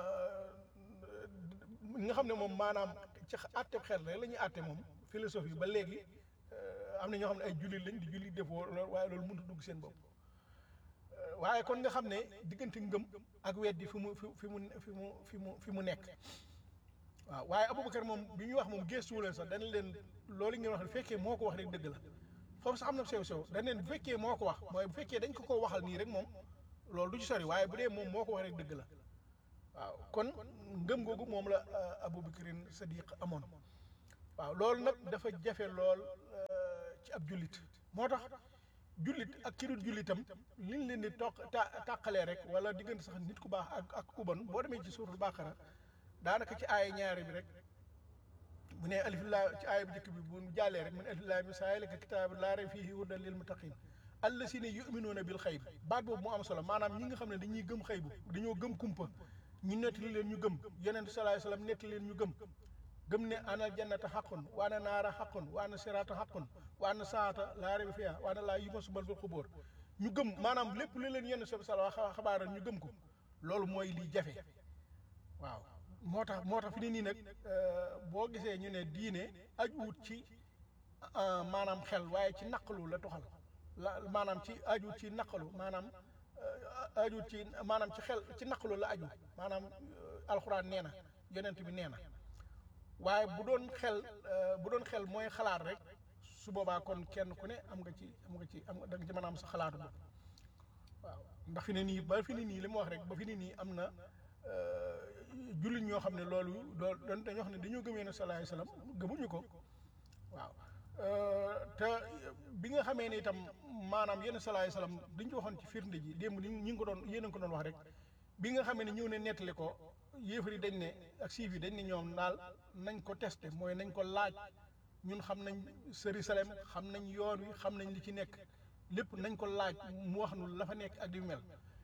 nga xam ne moom maanaam ci àtte xel rek la ñuy àtte moom philosophie ba léegi am na ñoo xam ne ay jullit lañ di jullit defoo loolu waaye loolu mënut a dugg seen bopp waaye kon nga xam ne diggante ngëm ak weddi fi mu fi mu fi mu fi mu fi mu nekk waaw waaye Aboubacar moom bi ñuy wax moom gëstuwu leen sax dana leen loolu ngeen wax ne fekkee moo ko wax rek dëgg la foofu sax am na sew sew dañ leen bu fekkee moo ko wax mooy bu fekkee dañ ko ko waxal nii rek moom loolu du ci sori waaye bu dee moom moo ko wax rek dëgg la waaw kon ngëm googu moom la Aboubacrine Sadiq amoon waaw loolu nag dafa jafe lool ci ab jullit moo tax jullit ak ki dul jullitam liñ leen di toq ta tàqalee rek wala diggante sax nit ku baax ak ak ku bon boo demee ci suuratul Baqara daanaka ci aaya ñaari bi rek mu ne alif laa ci aaya bu njëkk bi bu jàllee rek mu ne alif laa mi zaalika kitaabu laa rayba fiihi hudan lil muttaqiin allazina yuminuuna bil xayb baat boobu mu am solo maanaam ñi nga xam ne dañuy gëm xaybu dañoo gëm kumpa ñu nettali leen ñu gëm yonent salaay salaam nettali leen ñu gëm gëm ne ana jannata xaqun wa ana naara xaqun wa ana siraata xaqun wa ana saata laa rayba fiihaa wa ana laa yumassu bil xubóor ñu gëm maanaam lépp lu leen yonent sa sala xabaaral ñu gëm ko loolu mooy li jafe waaw moo tax moo tax fi ne nii nag boo gisee ñu ne diine ajuwut ci maanaam xel waaye ci naqalu la toxal la maanaam ci aju ci naqalu maanaam aju ci maanaam ci xel ci naqalu la aju maanaam alxuraan nee na yonent bi nee na waaye bu doon xel bu doon xel mooy xalaat rek su boobaa kon kenn ku ne am nga ci am nga ci am nga da nga ci mën a am sa xalaatu bopp waaw ndax fi ne nii ba fi ne nii li mu wax rek ba fi ne nii am na jullit ñoo xam ne loolu loolu doon dañoo xam ne dañoo gëm yonent sallallahu alayhi wasallam gëmuñu ko waaw te bi nga xamee ne itam maanaam yenn salaay salaam dañ ko waxoon ci firnde ji démb ni ñi ngi ko doon yéen a ngi ko doon wax rek bi nga xamee ne ñëw ne nettali ko yéefar yi dañ ne ak siif yi dañ ne ñoom daal nañ ko testé mooy nañ ko laaj ñun xam nañ Jérusalem xam nañ yoon wi xam nañ li ci nekk lépp nañ ko laaj mu wax nu la fa nekk ak di mel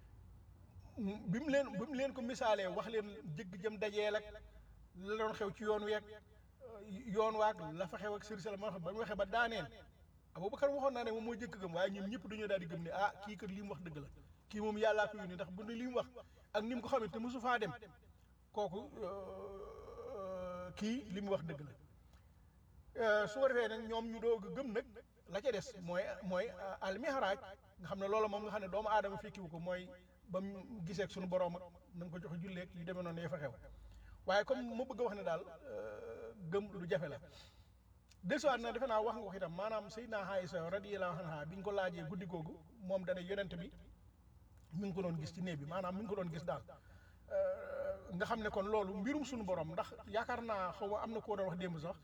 bi mu leen bi mu leen ko misaalee wax leen jëgg jëm dajeel ak la doon xew ci yoon week yoon waag la fa xew ak Jérusalem ma ba mu waxee ba daaneel Abubakar waxoon naa ne moom moo jëkk gëm waaye ñun ñëpp dañoo daal di gëm ne ah kii kat li mu wax dëgg la kii moom yàllaa ko yónni ndax bu ne li mu wax ak ni mu ko xamee te mosu faa dem kooku kii li mu wax dëgg la su ko defee nag ñoom ñu doog a gëm nag la ca des mooy mooy almihraaj nga xam ne loolu moom nga xam ne doomu aadama fekkiwu ko mooy ba mu gisee ak suñu borom ak na nga ko joxe julleeg yu demee noonu ya fa xew waaye comme ma bëgg a wax ne daal gëm lu jafe la desuwaat na defe naa wax nga ko itam maanaam Seydina Aïsa radiyallahu anha bi ñu ko laajee guddi googu moom dana yonent bi mi ngi ko doon gis ci néeg bi maanaam mi ngi ko doon gis daal nga xam ne kon loolu mbirum suñu borom ndax yaakaar naa xaw ma am na koo doon wax démb sax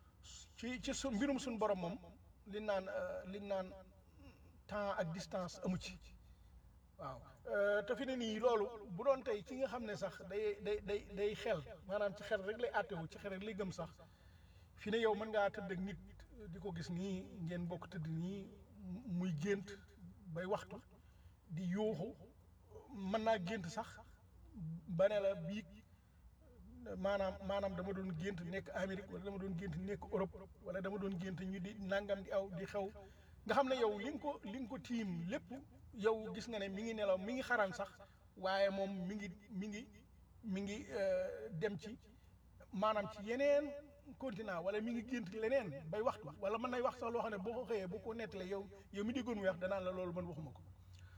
ci ci su mbirum suñu borom moom li naan li naan temps ak distance amu ci waaw te fi ne nii loolu bu doon tey ki nga xam ne sax day day day day xel maanaam ci xel rek lay àttewu ci xel rek lay gëm sax fi ne yow mën ngaa tëdd ak nit di ko gis nii ngeen bokk tëdd nii muy gént bay waxtu di yuuxu mën naa gént sax ba ne la biig maanaam maanaam dama doon gént nekk Amérique wala dama doon gént nekk Europe wala dama doon gént ñu di nangam di aw di xew nga xam ne yow li nga ko li nga ko tiim lépp yow gis nga ne mi ngi nelaw mi ngi xaran sax waaye moom mi ngi mi ngi mi ngi dem ci maanaam ci yeneen continent wala mi ngi gént leneen bay waxtu wala mën nay wax sax loo xam ne boo ko xëyee boo ko nettalee yow yow mi déggoon mu wax danaan la loolu man waxuma ko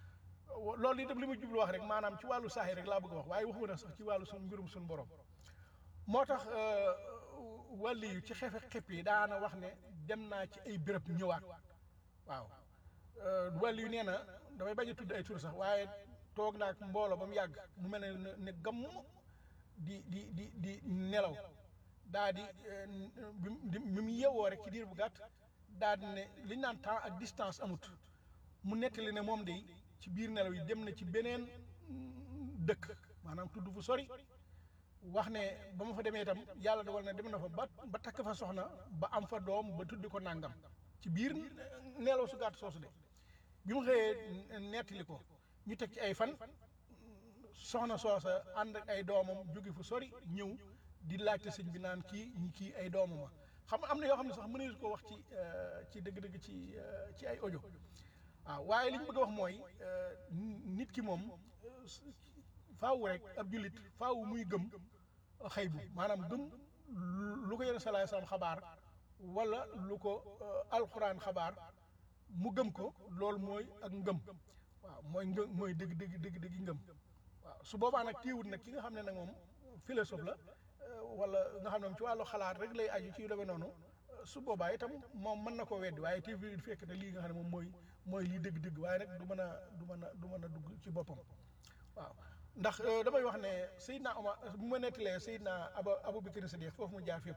loolu itam li ma jublu wax rek maanaam ci wàllu saaxi rek laa bëgg a wax waaye waxuma na sax ci wàllu suñ mbirum suñu borom moo tax wàlli yu ci xefe xepp yi daana wax ne dem naa ci ay béréb ñëwaat waaw wàlli yu nee na damay bañ a tudd ay tur sax waaye toog naa ak mbooloo ba mu yàgg mu mel ne ne gamm di di di di nelaw daa di bi mu yewoo rek ci diir bu gàtt daa di ne li ñu naan temps ak distance amut mu nettali ne moom de ci biir nelaw yi dem na ci beneen dëkk maanaam tudd fu sori wax ne ba ma fa demee itam yàlla dogal na dem na fa ba ba takk fa soxna ba am fa doom ba tuddi ko nàngam ci biir nelaw su gàtt soosu de bi mu xëyee nettali ko ñu teg ci ay fan soxna soosa ànd ak ay doomam jóge fu sori ñëw di laajte sëñ bi naan kii ñi kii ay doomam xam nga am na yoo xam ne sax mënees ko wax ci ci dëgg-dëgg ci ci ay audio waaw waaye li ñu bëgg a wax mooy nit ki moom faaw rek ab jullit faaw muy gëm xëy bu maanaam gëm lu ko yenn salaay salaam xabaar wala lu ko alxuraan xabaar mu gëm ko loolu mooy ak ngëm waaw mooy ngëm mooy dëgg dëgg dëgg dëgg ngëm waaw su boobaa nag téewut nag ki nga xam ne nag moom philosophe la wala nga xam ne moom ci wàllu xalaat rek lay aju ci yu demee noonu su boobaa itam moom mën na koo weddi waaye te fi fekk ne lii nga xam ne moom mooy mooy lii dëgg-dëgg waaye nag du mën a du mën a du mën a dugg ci boppam waaw ndax euh, damay wax ne Seydina Omar bu ma nettalee Seydina Aba Abubakar Sadiq foofu mu jaar fépp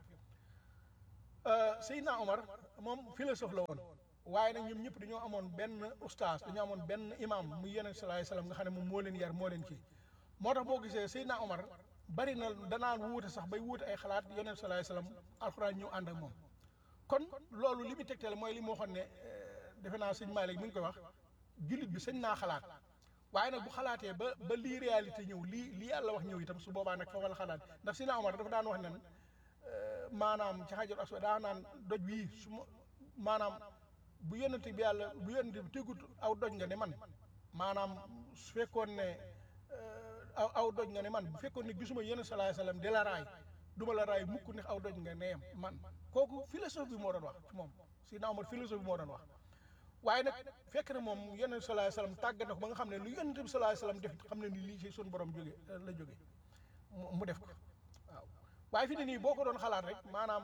Euh, Seydina Omar moom philosophe la woon waaye nag ñoom ñëpp dañoo amoon benn ustaas dañoo amoon benn imam muy Yonent sallallahu alayhi wasallam nga xam ne moom moo leen yar moo leen kii moo tax boo gisee Seydina Omar bari na danaan wuute sax bay wuute ay xalaat Yonent sallallahu alayhi wasallam alxuraan ñëw ànd ak moom kon loolu li muy tegtale mooy li moo xam ne euh, defe naa sëñ Malick mi ngi koy wax jullit bi sañ naa xalaat waaye nag bu xalaatee ba ba lii réalité ñëw lii lii yàlla wax ñëw itam su boobaa nag foofa la xalaat ndax Seydina Omar dafa daan wax nen maanaam ci xajar aswad daa naan doj wii su ma maanaam bu yonente bi yàlla bu yonente bi tegut aw doj nga ne man maanaam su fekkoon ne euh, aw aw doj nga ne man bu fekkoon ne gisuma yonent salaay salaam di la raay du ma la raay mukk ndax aw doj nga ne yem man kooku philosophe bi moo doon wax ci moom Seydina Omar philosophe bi moo doon wax waaye nag fekk na moom yonent salaay salaam tàggat na ko ba nga xam ne lu yonente bi salaay salaam def xam ne ni lii ci suñu borom jóge la jóge mu mu def ko waaw waaye fi ne nii boo ko doon xalaat rek maanaam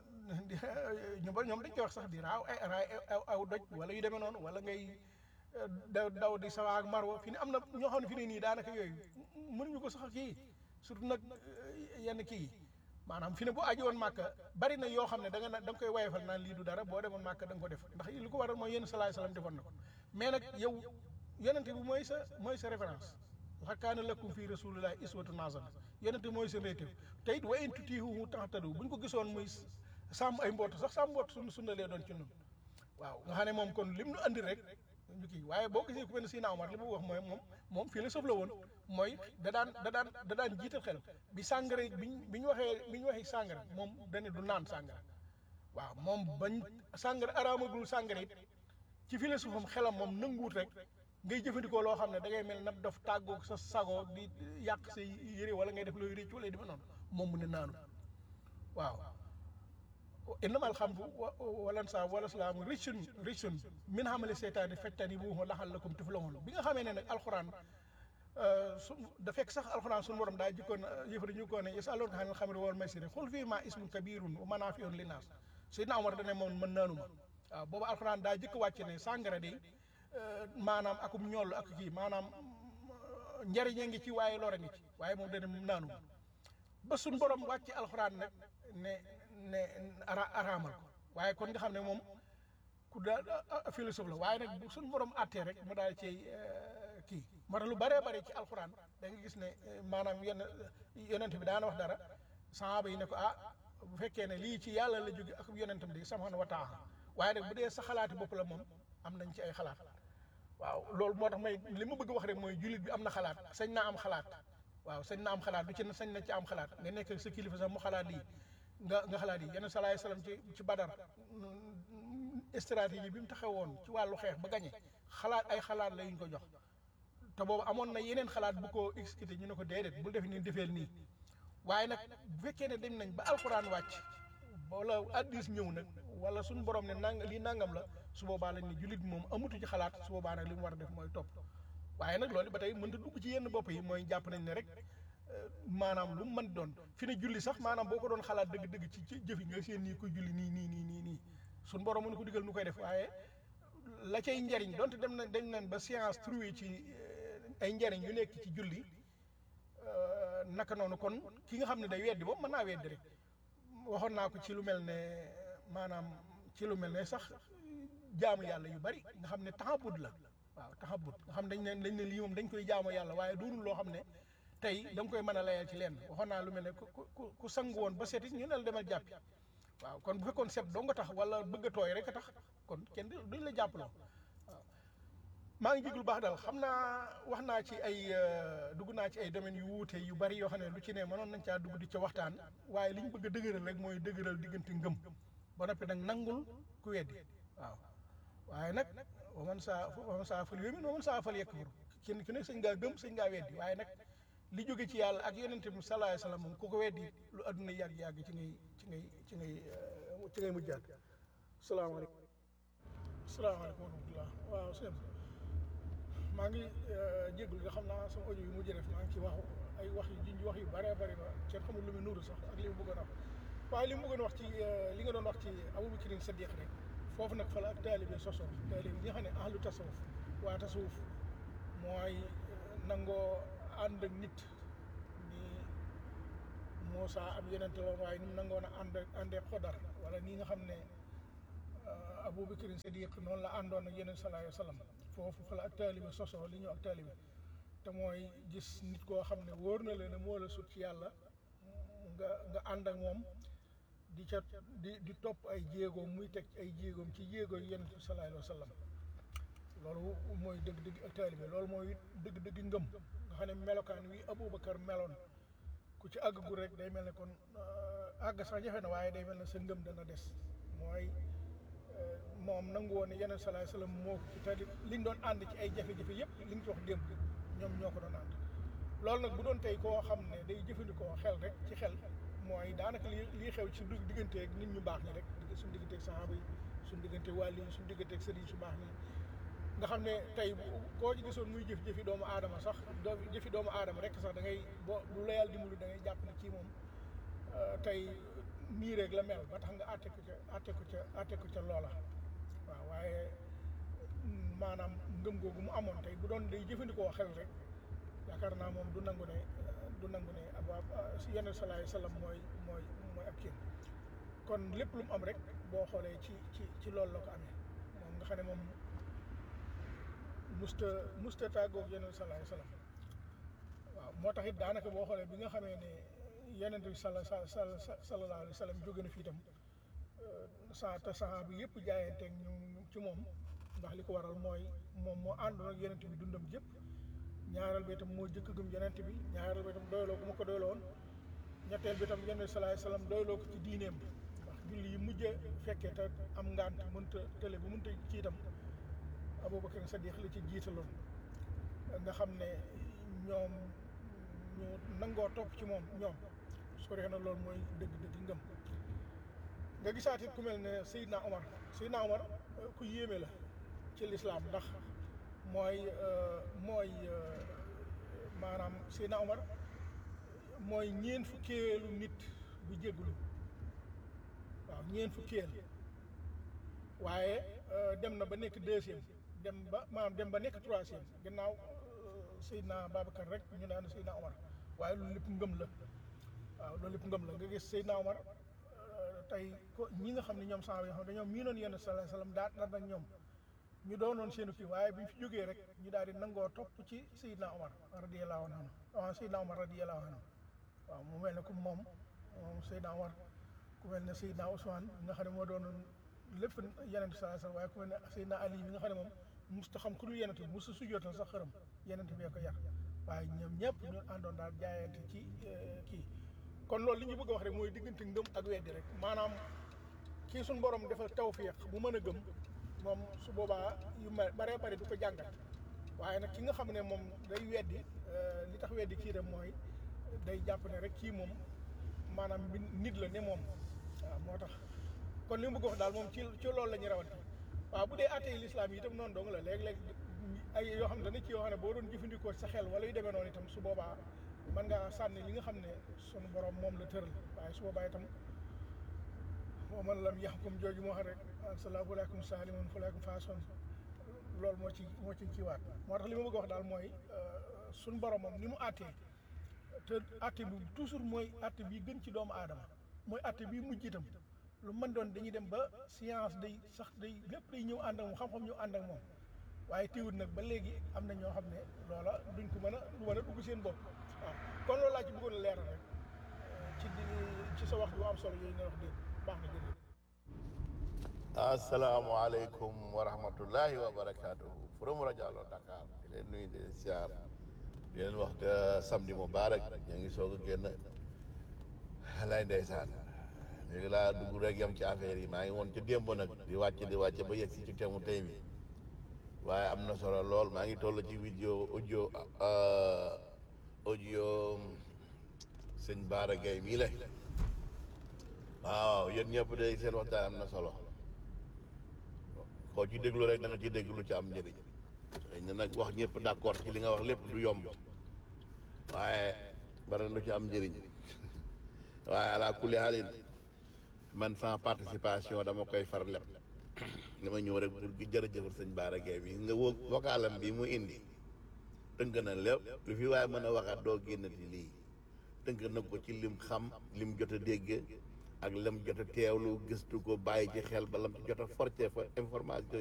ñu ba ñoom dañ koy wax sax di raaw ay raay aw aw doj wala yu demee noonu wala ngay daw daw di sawa ak marwa fi ne am na ñoo xam ne fi ne nii daanaka yooyu mënuñu ko sax kii surtout nag yenn kii yi maanaam fi ne bu aji woon màkka bari na yoo xam ne da nga na da nga koy wayefal naan lii du dara boo demoon màkka da nga ko def ndax li ko waral mooy yenn salaay salaam defoon na ko mais nag yow yonente bi mooy sa mooy sa référence laqad kaana lakum fii rasulillahi iswatun hasana yonente mooy seen réetéw te it wa in tutiihuhu tahtadu bu ñu ko gisoon muy sàmm ay mbootu sax sàmm mbootu suñu sunna lee doon ci nun waaw nga xam ne moom kon lim nu andi rek ñu kii waaye boo gisee ku mel ne Sina Omar li mu wax mooy moom moom philosophe la woon mooy da daan da daan da daan jiital xel bi sàngara biñ bi ñu waxee bi ñu waxee sàngara moom dane du naan sàngara waaw moom bañ sàngara araamagul sàngara it ci philosophe am xelam moom nanguwut rek ngay jëfandikoo loo xam ne da ngay mel nag daf tàggoog sa sago di yàq sa yére wala ngay def looy réccu wala defe noonu moom mu ne naanu waaw innamal xamru walan sa wala salaamu richun richun min xamale seytaani fettani buuxu laxal lakum tuflahun bi nga xamee ne nag alxuraan su da fekk sax alxuraan suñu borom daa jikkoon yëfari ñu ko ne yasalunaka anil xamri wal maysiri xul fii ma ismun kabirun wa manaafiun linnaas Seydina Omar dane moom mën naanu ma waaw boobu alxuraan daa jëkk wàcc ne sàngara de maanaam akum ñoll ak kii maanaam njariñe ngi ci waaye lore ngi ci waaye moom dana naanu ba suñ borom wàcc alxuraan nag ne ne ara araamal ko waaye kon nga xam ne moom ku daal philosophe la waaye nag bu suñ borom àttee rek mu daal ci kii moo tax lu bëree bëri ci alxuraan da nga gis ne maanaam yenn yonent bi daana wax dara sahaaba yi ne ko ah bu fekkee ne lii ci yàlla la jóge ak yonentam di subhaanahu wa taala waaye nag bu dee sa xalaati bopp la moom am nañ ci ay xalaat waaw loolu moo tax may li ma bëgg wax rek mooy jullit bi am na xalaat sañ naa am xalaat waaw sañ na am xalaat du ci sañ na ci am xalaat nga nekk sa kilifa sax mu xalaat lii nga nga xalaat yi yenn salaay salaam ci ci badar stratégie bi mu taxawoon ci wàllu xeex ba gañe xalaat ay xalaat la yuñ ko jox te boobu amoon na yeneen xalaat bu ko exécuté ñu ne ko déedéet bul def nii defeel nii waaye nag bu fekkee ne dem nañ ba alxuraan wàcc wala addis ñëw nag wala suñu borom ne nang lii nangam la su boobaa lañ ne jullit bi moom amatu ci xalaat su boobaa nag li mu war a def mooy topp waaye nag loolu ba tey mënta dugg ci yenn bopp yi mooy jàpp nañ ne rek maanaam lu mu mën doon fi ne julli sax maanaam boo ko doon xalaat dëgg-dëgg ci ci jëf yi nga seen nii koy julli nii nii nii nii nii suñu borom mën ko digal nu koy def waaye la cay njariñ donte dem na dañ nañ ba science trouvé ci ay njariñ yu nekk ci julli naka noonu kon ki nga xam ne day weddi boobu mën naa weddi rek waxoon naa ko ci lu mel ne maanaam ci lu mel ne sax jaamu yàlla yu bari nga xam ne taxabut la waaw taxabut nga xam dañ ne dañ ne lii moom dañ koy jaamu yàlla waaye doonul loo xam ne tey da nga koy mën a layal ci lenn waxoon naa lu mel ne ku ku ku sangu woon ba seeti ñu ne la demal jàppi waaw kon bu fekkoon set doo nga tax wala bëgg a tooy rek a tax kon kenn duñ la jàppaloo waaw maa ngi jéglu baax daal xam naa wax naa ci ay dugg naa ci ay domaines yu wuute yu bari yoo xam ne lu ci ne mënoon nañ caa dugg di ca waxtaan waaye li ñu bëgg a dëgëral rek mooy dëgëral diggante ngëm ba noppi nag nangul ku weddi waaw waaye nag waman saa waman saa fal yumin waman saa fal yakfur kenn ku ne sëñ ngaa gëm sëñ ngaa weddi waaye nag li jóge ci yàlla ak yonente bi sallallahu alayhi wasallam moom ku ko weddi lu adduna yàgg-yàgg ci ngay ci ngay ci ngay ci ngay mujjaat salaamaaleykum salaamaaleykum wa rahmatullah waaw sëñ maa ngi jéggul nga xam naa sama audio yu mujj def maa ngi ci wax ay wax yu junj wax yu bëree bëri ba kenn xamul lu muy nuuru sax ak li mu bëggoon a wax waaye li mu bëggoon wax ci euh, li nga doon wax ci Abubakrin Sadiq rek foofu nag fa la ak taalibe sosoo taalibe bi nga xam ne ahlu tasawuf waa tasawuf mooy euh, nangoo ànd ak nit ni Moussa ab yonent la woon waaye ni mu nangoon a ànd ak àndee xodar wala nii nga xam ne euh, Abubakrin Sadiq noonu la àndoon ak yeneen sallallahu alayhi wa sallam foofu fa la ak taalibe sosoo li ñu ak taalibe te mooy gis nit koo xam ne wóor na la ne moo la sut ci yàlla nga nga ànd ak moom di ca di di topp ay jéegoom muy teg ay jéegoom ci jéego yi yonent bi sallallahu alayhi wa sallam loolu mooy dëgg-dëgg ak taalibe loolu mooy dëgg-dëgg ngëm nga xam ne melokaan wi Aboubacar meloon ku ci àggagul rek day mel ne kon euh, àgg sax jafe na waaye day mel ne sa ngëm dana des mooy euh, moom nangu woon ne yonent sallallahu alayhi wa sallam moo ko ci tali liñ doon ànd ci ay jafe-jafe yëpp li nga ci wax démb ñoom ñoo ko doon ànd loolu nag bu doon tey koo xam ne day jëfandikoo xel rek ci xel mooy daanaka li lii xew ci du- digganteeg nit ñu baax ñi rek digg suñu digganteeg saxaaba yi suñu digganteeg wàlli yi suñu digganteeg sëriñ su baax ñi nga xam ne tey bu- koo ci gisoon muy jëf jëfi doomu aadama sax doo jëfi doomu aadama rek sax da ngay boo bu la yàlla dimbalu da ngay jàpp ne kii moom euh, tey nii rek la mel ba tax nga àtte ko ca àtte ko ca àtte ko ca loola waaw waaye mm, maanaam ngëm googu mu amoon tey bu doon day jëfandikoo xel rek yaakaar naa moom du nangu ne euh, du nangu ne ab ab si yeneen salaay salaam mooy mooy mooy ab kii kon lépp lu mu am rek boo xoolee ci ci ci loolu la ko amee moom nga xam ne moom musta musta tàggoog yeneen salaay salaam waaw moo tax it daanaka boo xoolee bi nga xamee ne yeneen bi sala sala sala sallallahu alayhi wa sallam jóge na fii itam sa te saxaaba bi yëpp jaayanteeg ñu ci moom ndax li ko waral mooy moom moo àndoon ak yeneen bi dundam jëpp ñaareel bi itam moo jëkk gëm yonent bi ñaareel bi itam doyloo ko mu ko doyloo woon ñetteel bi itam yonent salaay salaam doyloo ko ci diineem ndax julli yi mujj a fekkee te am ngant mënta tële bu mënta ci itam Abubakar Sadiq la ci jiitaloon nga xam ne ñoom ñu nangoo topp ci moom ñoom sore na loolu mooy dëgg-dëgg ngëm nga gisaat it ku mel ne Seydina Omar Seydina Omar euh, ku yéeme la ci lislaam ndax mooy euh, mooy euh, maanaam Seydina Omar mooy ñeen fukkeelu nit bu jéggulu waaw ñeen fukkeel waaye euh, dem na ba nekk deuxième dem ba maanaam dem ba nekk troisième gannaaw euh, Seydina Babacar rek ñu naan Seydina Omar waaye loolu lépp ngëm la waaw loolu lépp ngëm la nga gis Seydina Omar euh, tey ko ñi nga xam ne ñoom saxaaba yoo xam ne dañoo miinoon yenn sallallahu alayhi wasallam daat na nag ñoom ñu doonoon seenu kii waaye bi ñu fi jógee rek ñu daal di nangoo topp ci Seydina Omar radiyallahu anhu waaw Seydina Omar radiyallahu anhu waaw mu mel ne ku moom moom Seydina Omar ku mel ne Seydina Ousmane nga xam ne moo doonoon lépp yeneen sallallahu alayhi wasallam waaye ku mel ne Seydina Ali bi nga xam ne moom musta xam ku dul yenent bi musta sujjootal sax xërëm yenent bee ko yar waaye ñoom ñëpp ñu àndoon daal jaayante ci eh, kii kon loolu li ñu bëgg a wax rek mooy diggante ngëm ak weddi rek maanaam kii suñu borom defal tawfiq bu mën a gëm moom su boobaa yu ma baree bari du ko jàngat waaye nag ki nga xam ne moom day weddi eh, li tax weddi kii dem mooy day jàpp ne rek kii moom maanaam bi nit la ne moom waaw moo tax kon li mu bëgg wax daal moom ci ci loolu la ñuy rawante waaw bu dee atey lislaam yi itam noonu dong la léeg-léeg ay yoo xam ne dana ci yoo xam ne boo doon jëfandikoo sa xel wala yu demee noonu itam su boobaa mën ngaa sànni li nga xam ne sunu borom moom la tëral waaye su boobaa itam moo man lam yaxkum jooju moo xam rek salaamu aleykum saalimun faleykum faason loolu moo ci moo ci kiiwaat moo tax li ma bëgg a wax daal mooy sunu borom moom ni mu àttee te àtte bi toujours mooy àtte bi gën ci doomu aadama mooy àtte bi mujj itam lu mën doon dañuy dem ba science day sax day lépp day ñëw ànd ak moom xam-xam ñëw ànd ak moom waaye teewul nag ba léegi am na ñoo xam ne loola duñ ko mën a du mën a dugg seen bopp waaw kon loolu laa ci bëggoon a leeral rek ci di ci sa wax ju am solo yooyu nga wax dégg baax na jërëjëf. asalaamualeykum wa rahmatullahi wa barakaatuhu from rajo Allo Dakar di leen nuyu di leen siyaar di leen wax te samedi mubarak ñu ngi soog a génn lay ndeysaan léegi laa dugg rek yam ci affaire yi maa ngi woon ci démb nag di wàcc di wàcc ba yegg si ci temu tey bi waaye am na solo lool maa ngi toll ci vidéo audio audio sëñ Baara Gueye mii la waaw yéen ñëpp de seen waxtaan am na solo koo ci déglu rek da nga ci déglu lu ci am njëriñ xëy na nag wax ñëpp d'accord ci li nga wax lépp du yomb waaye bari na lu ci am njëriñ waaye ala kulli haalin man sans participation dama koy far leb dama ñëw rek pour gi jërëjëfal sëñ Bara Gaye bi nga wo vocalam bi mu indi tënk na lépp lu fi waaye mën a waxaat doo génnati lii tënk na ko ci lim xam lim jot a dégg ak lam jot a teewlu gëstu ko bàyyi ci xel ba lam ci jot a forcé fa information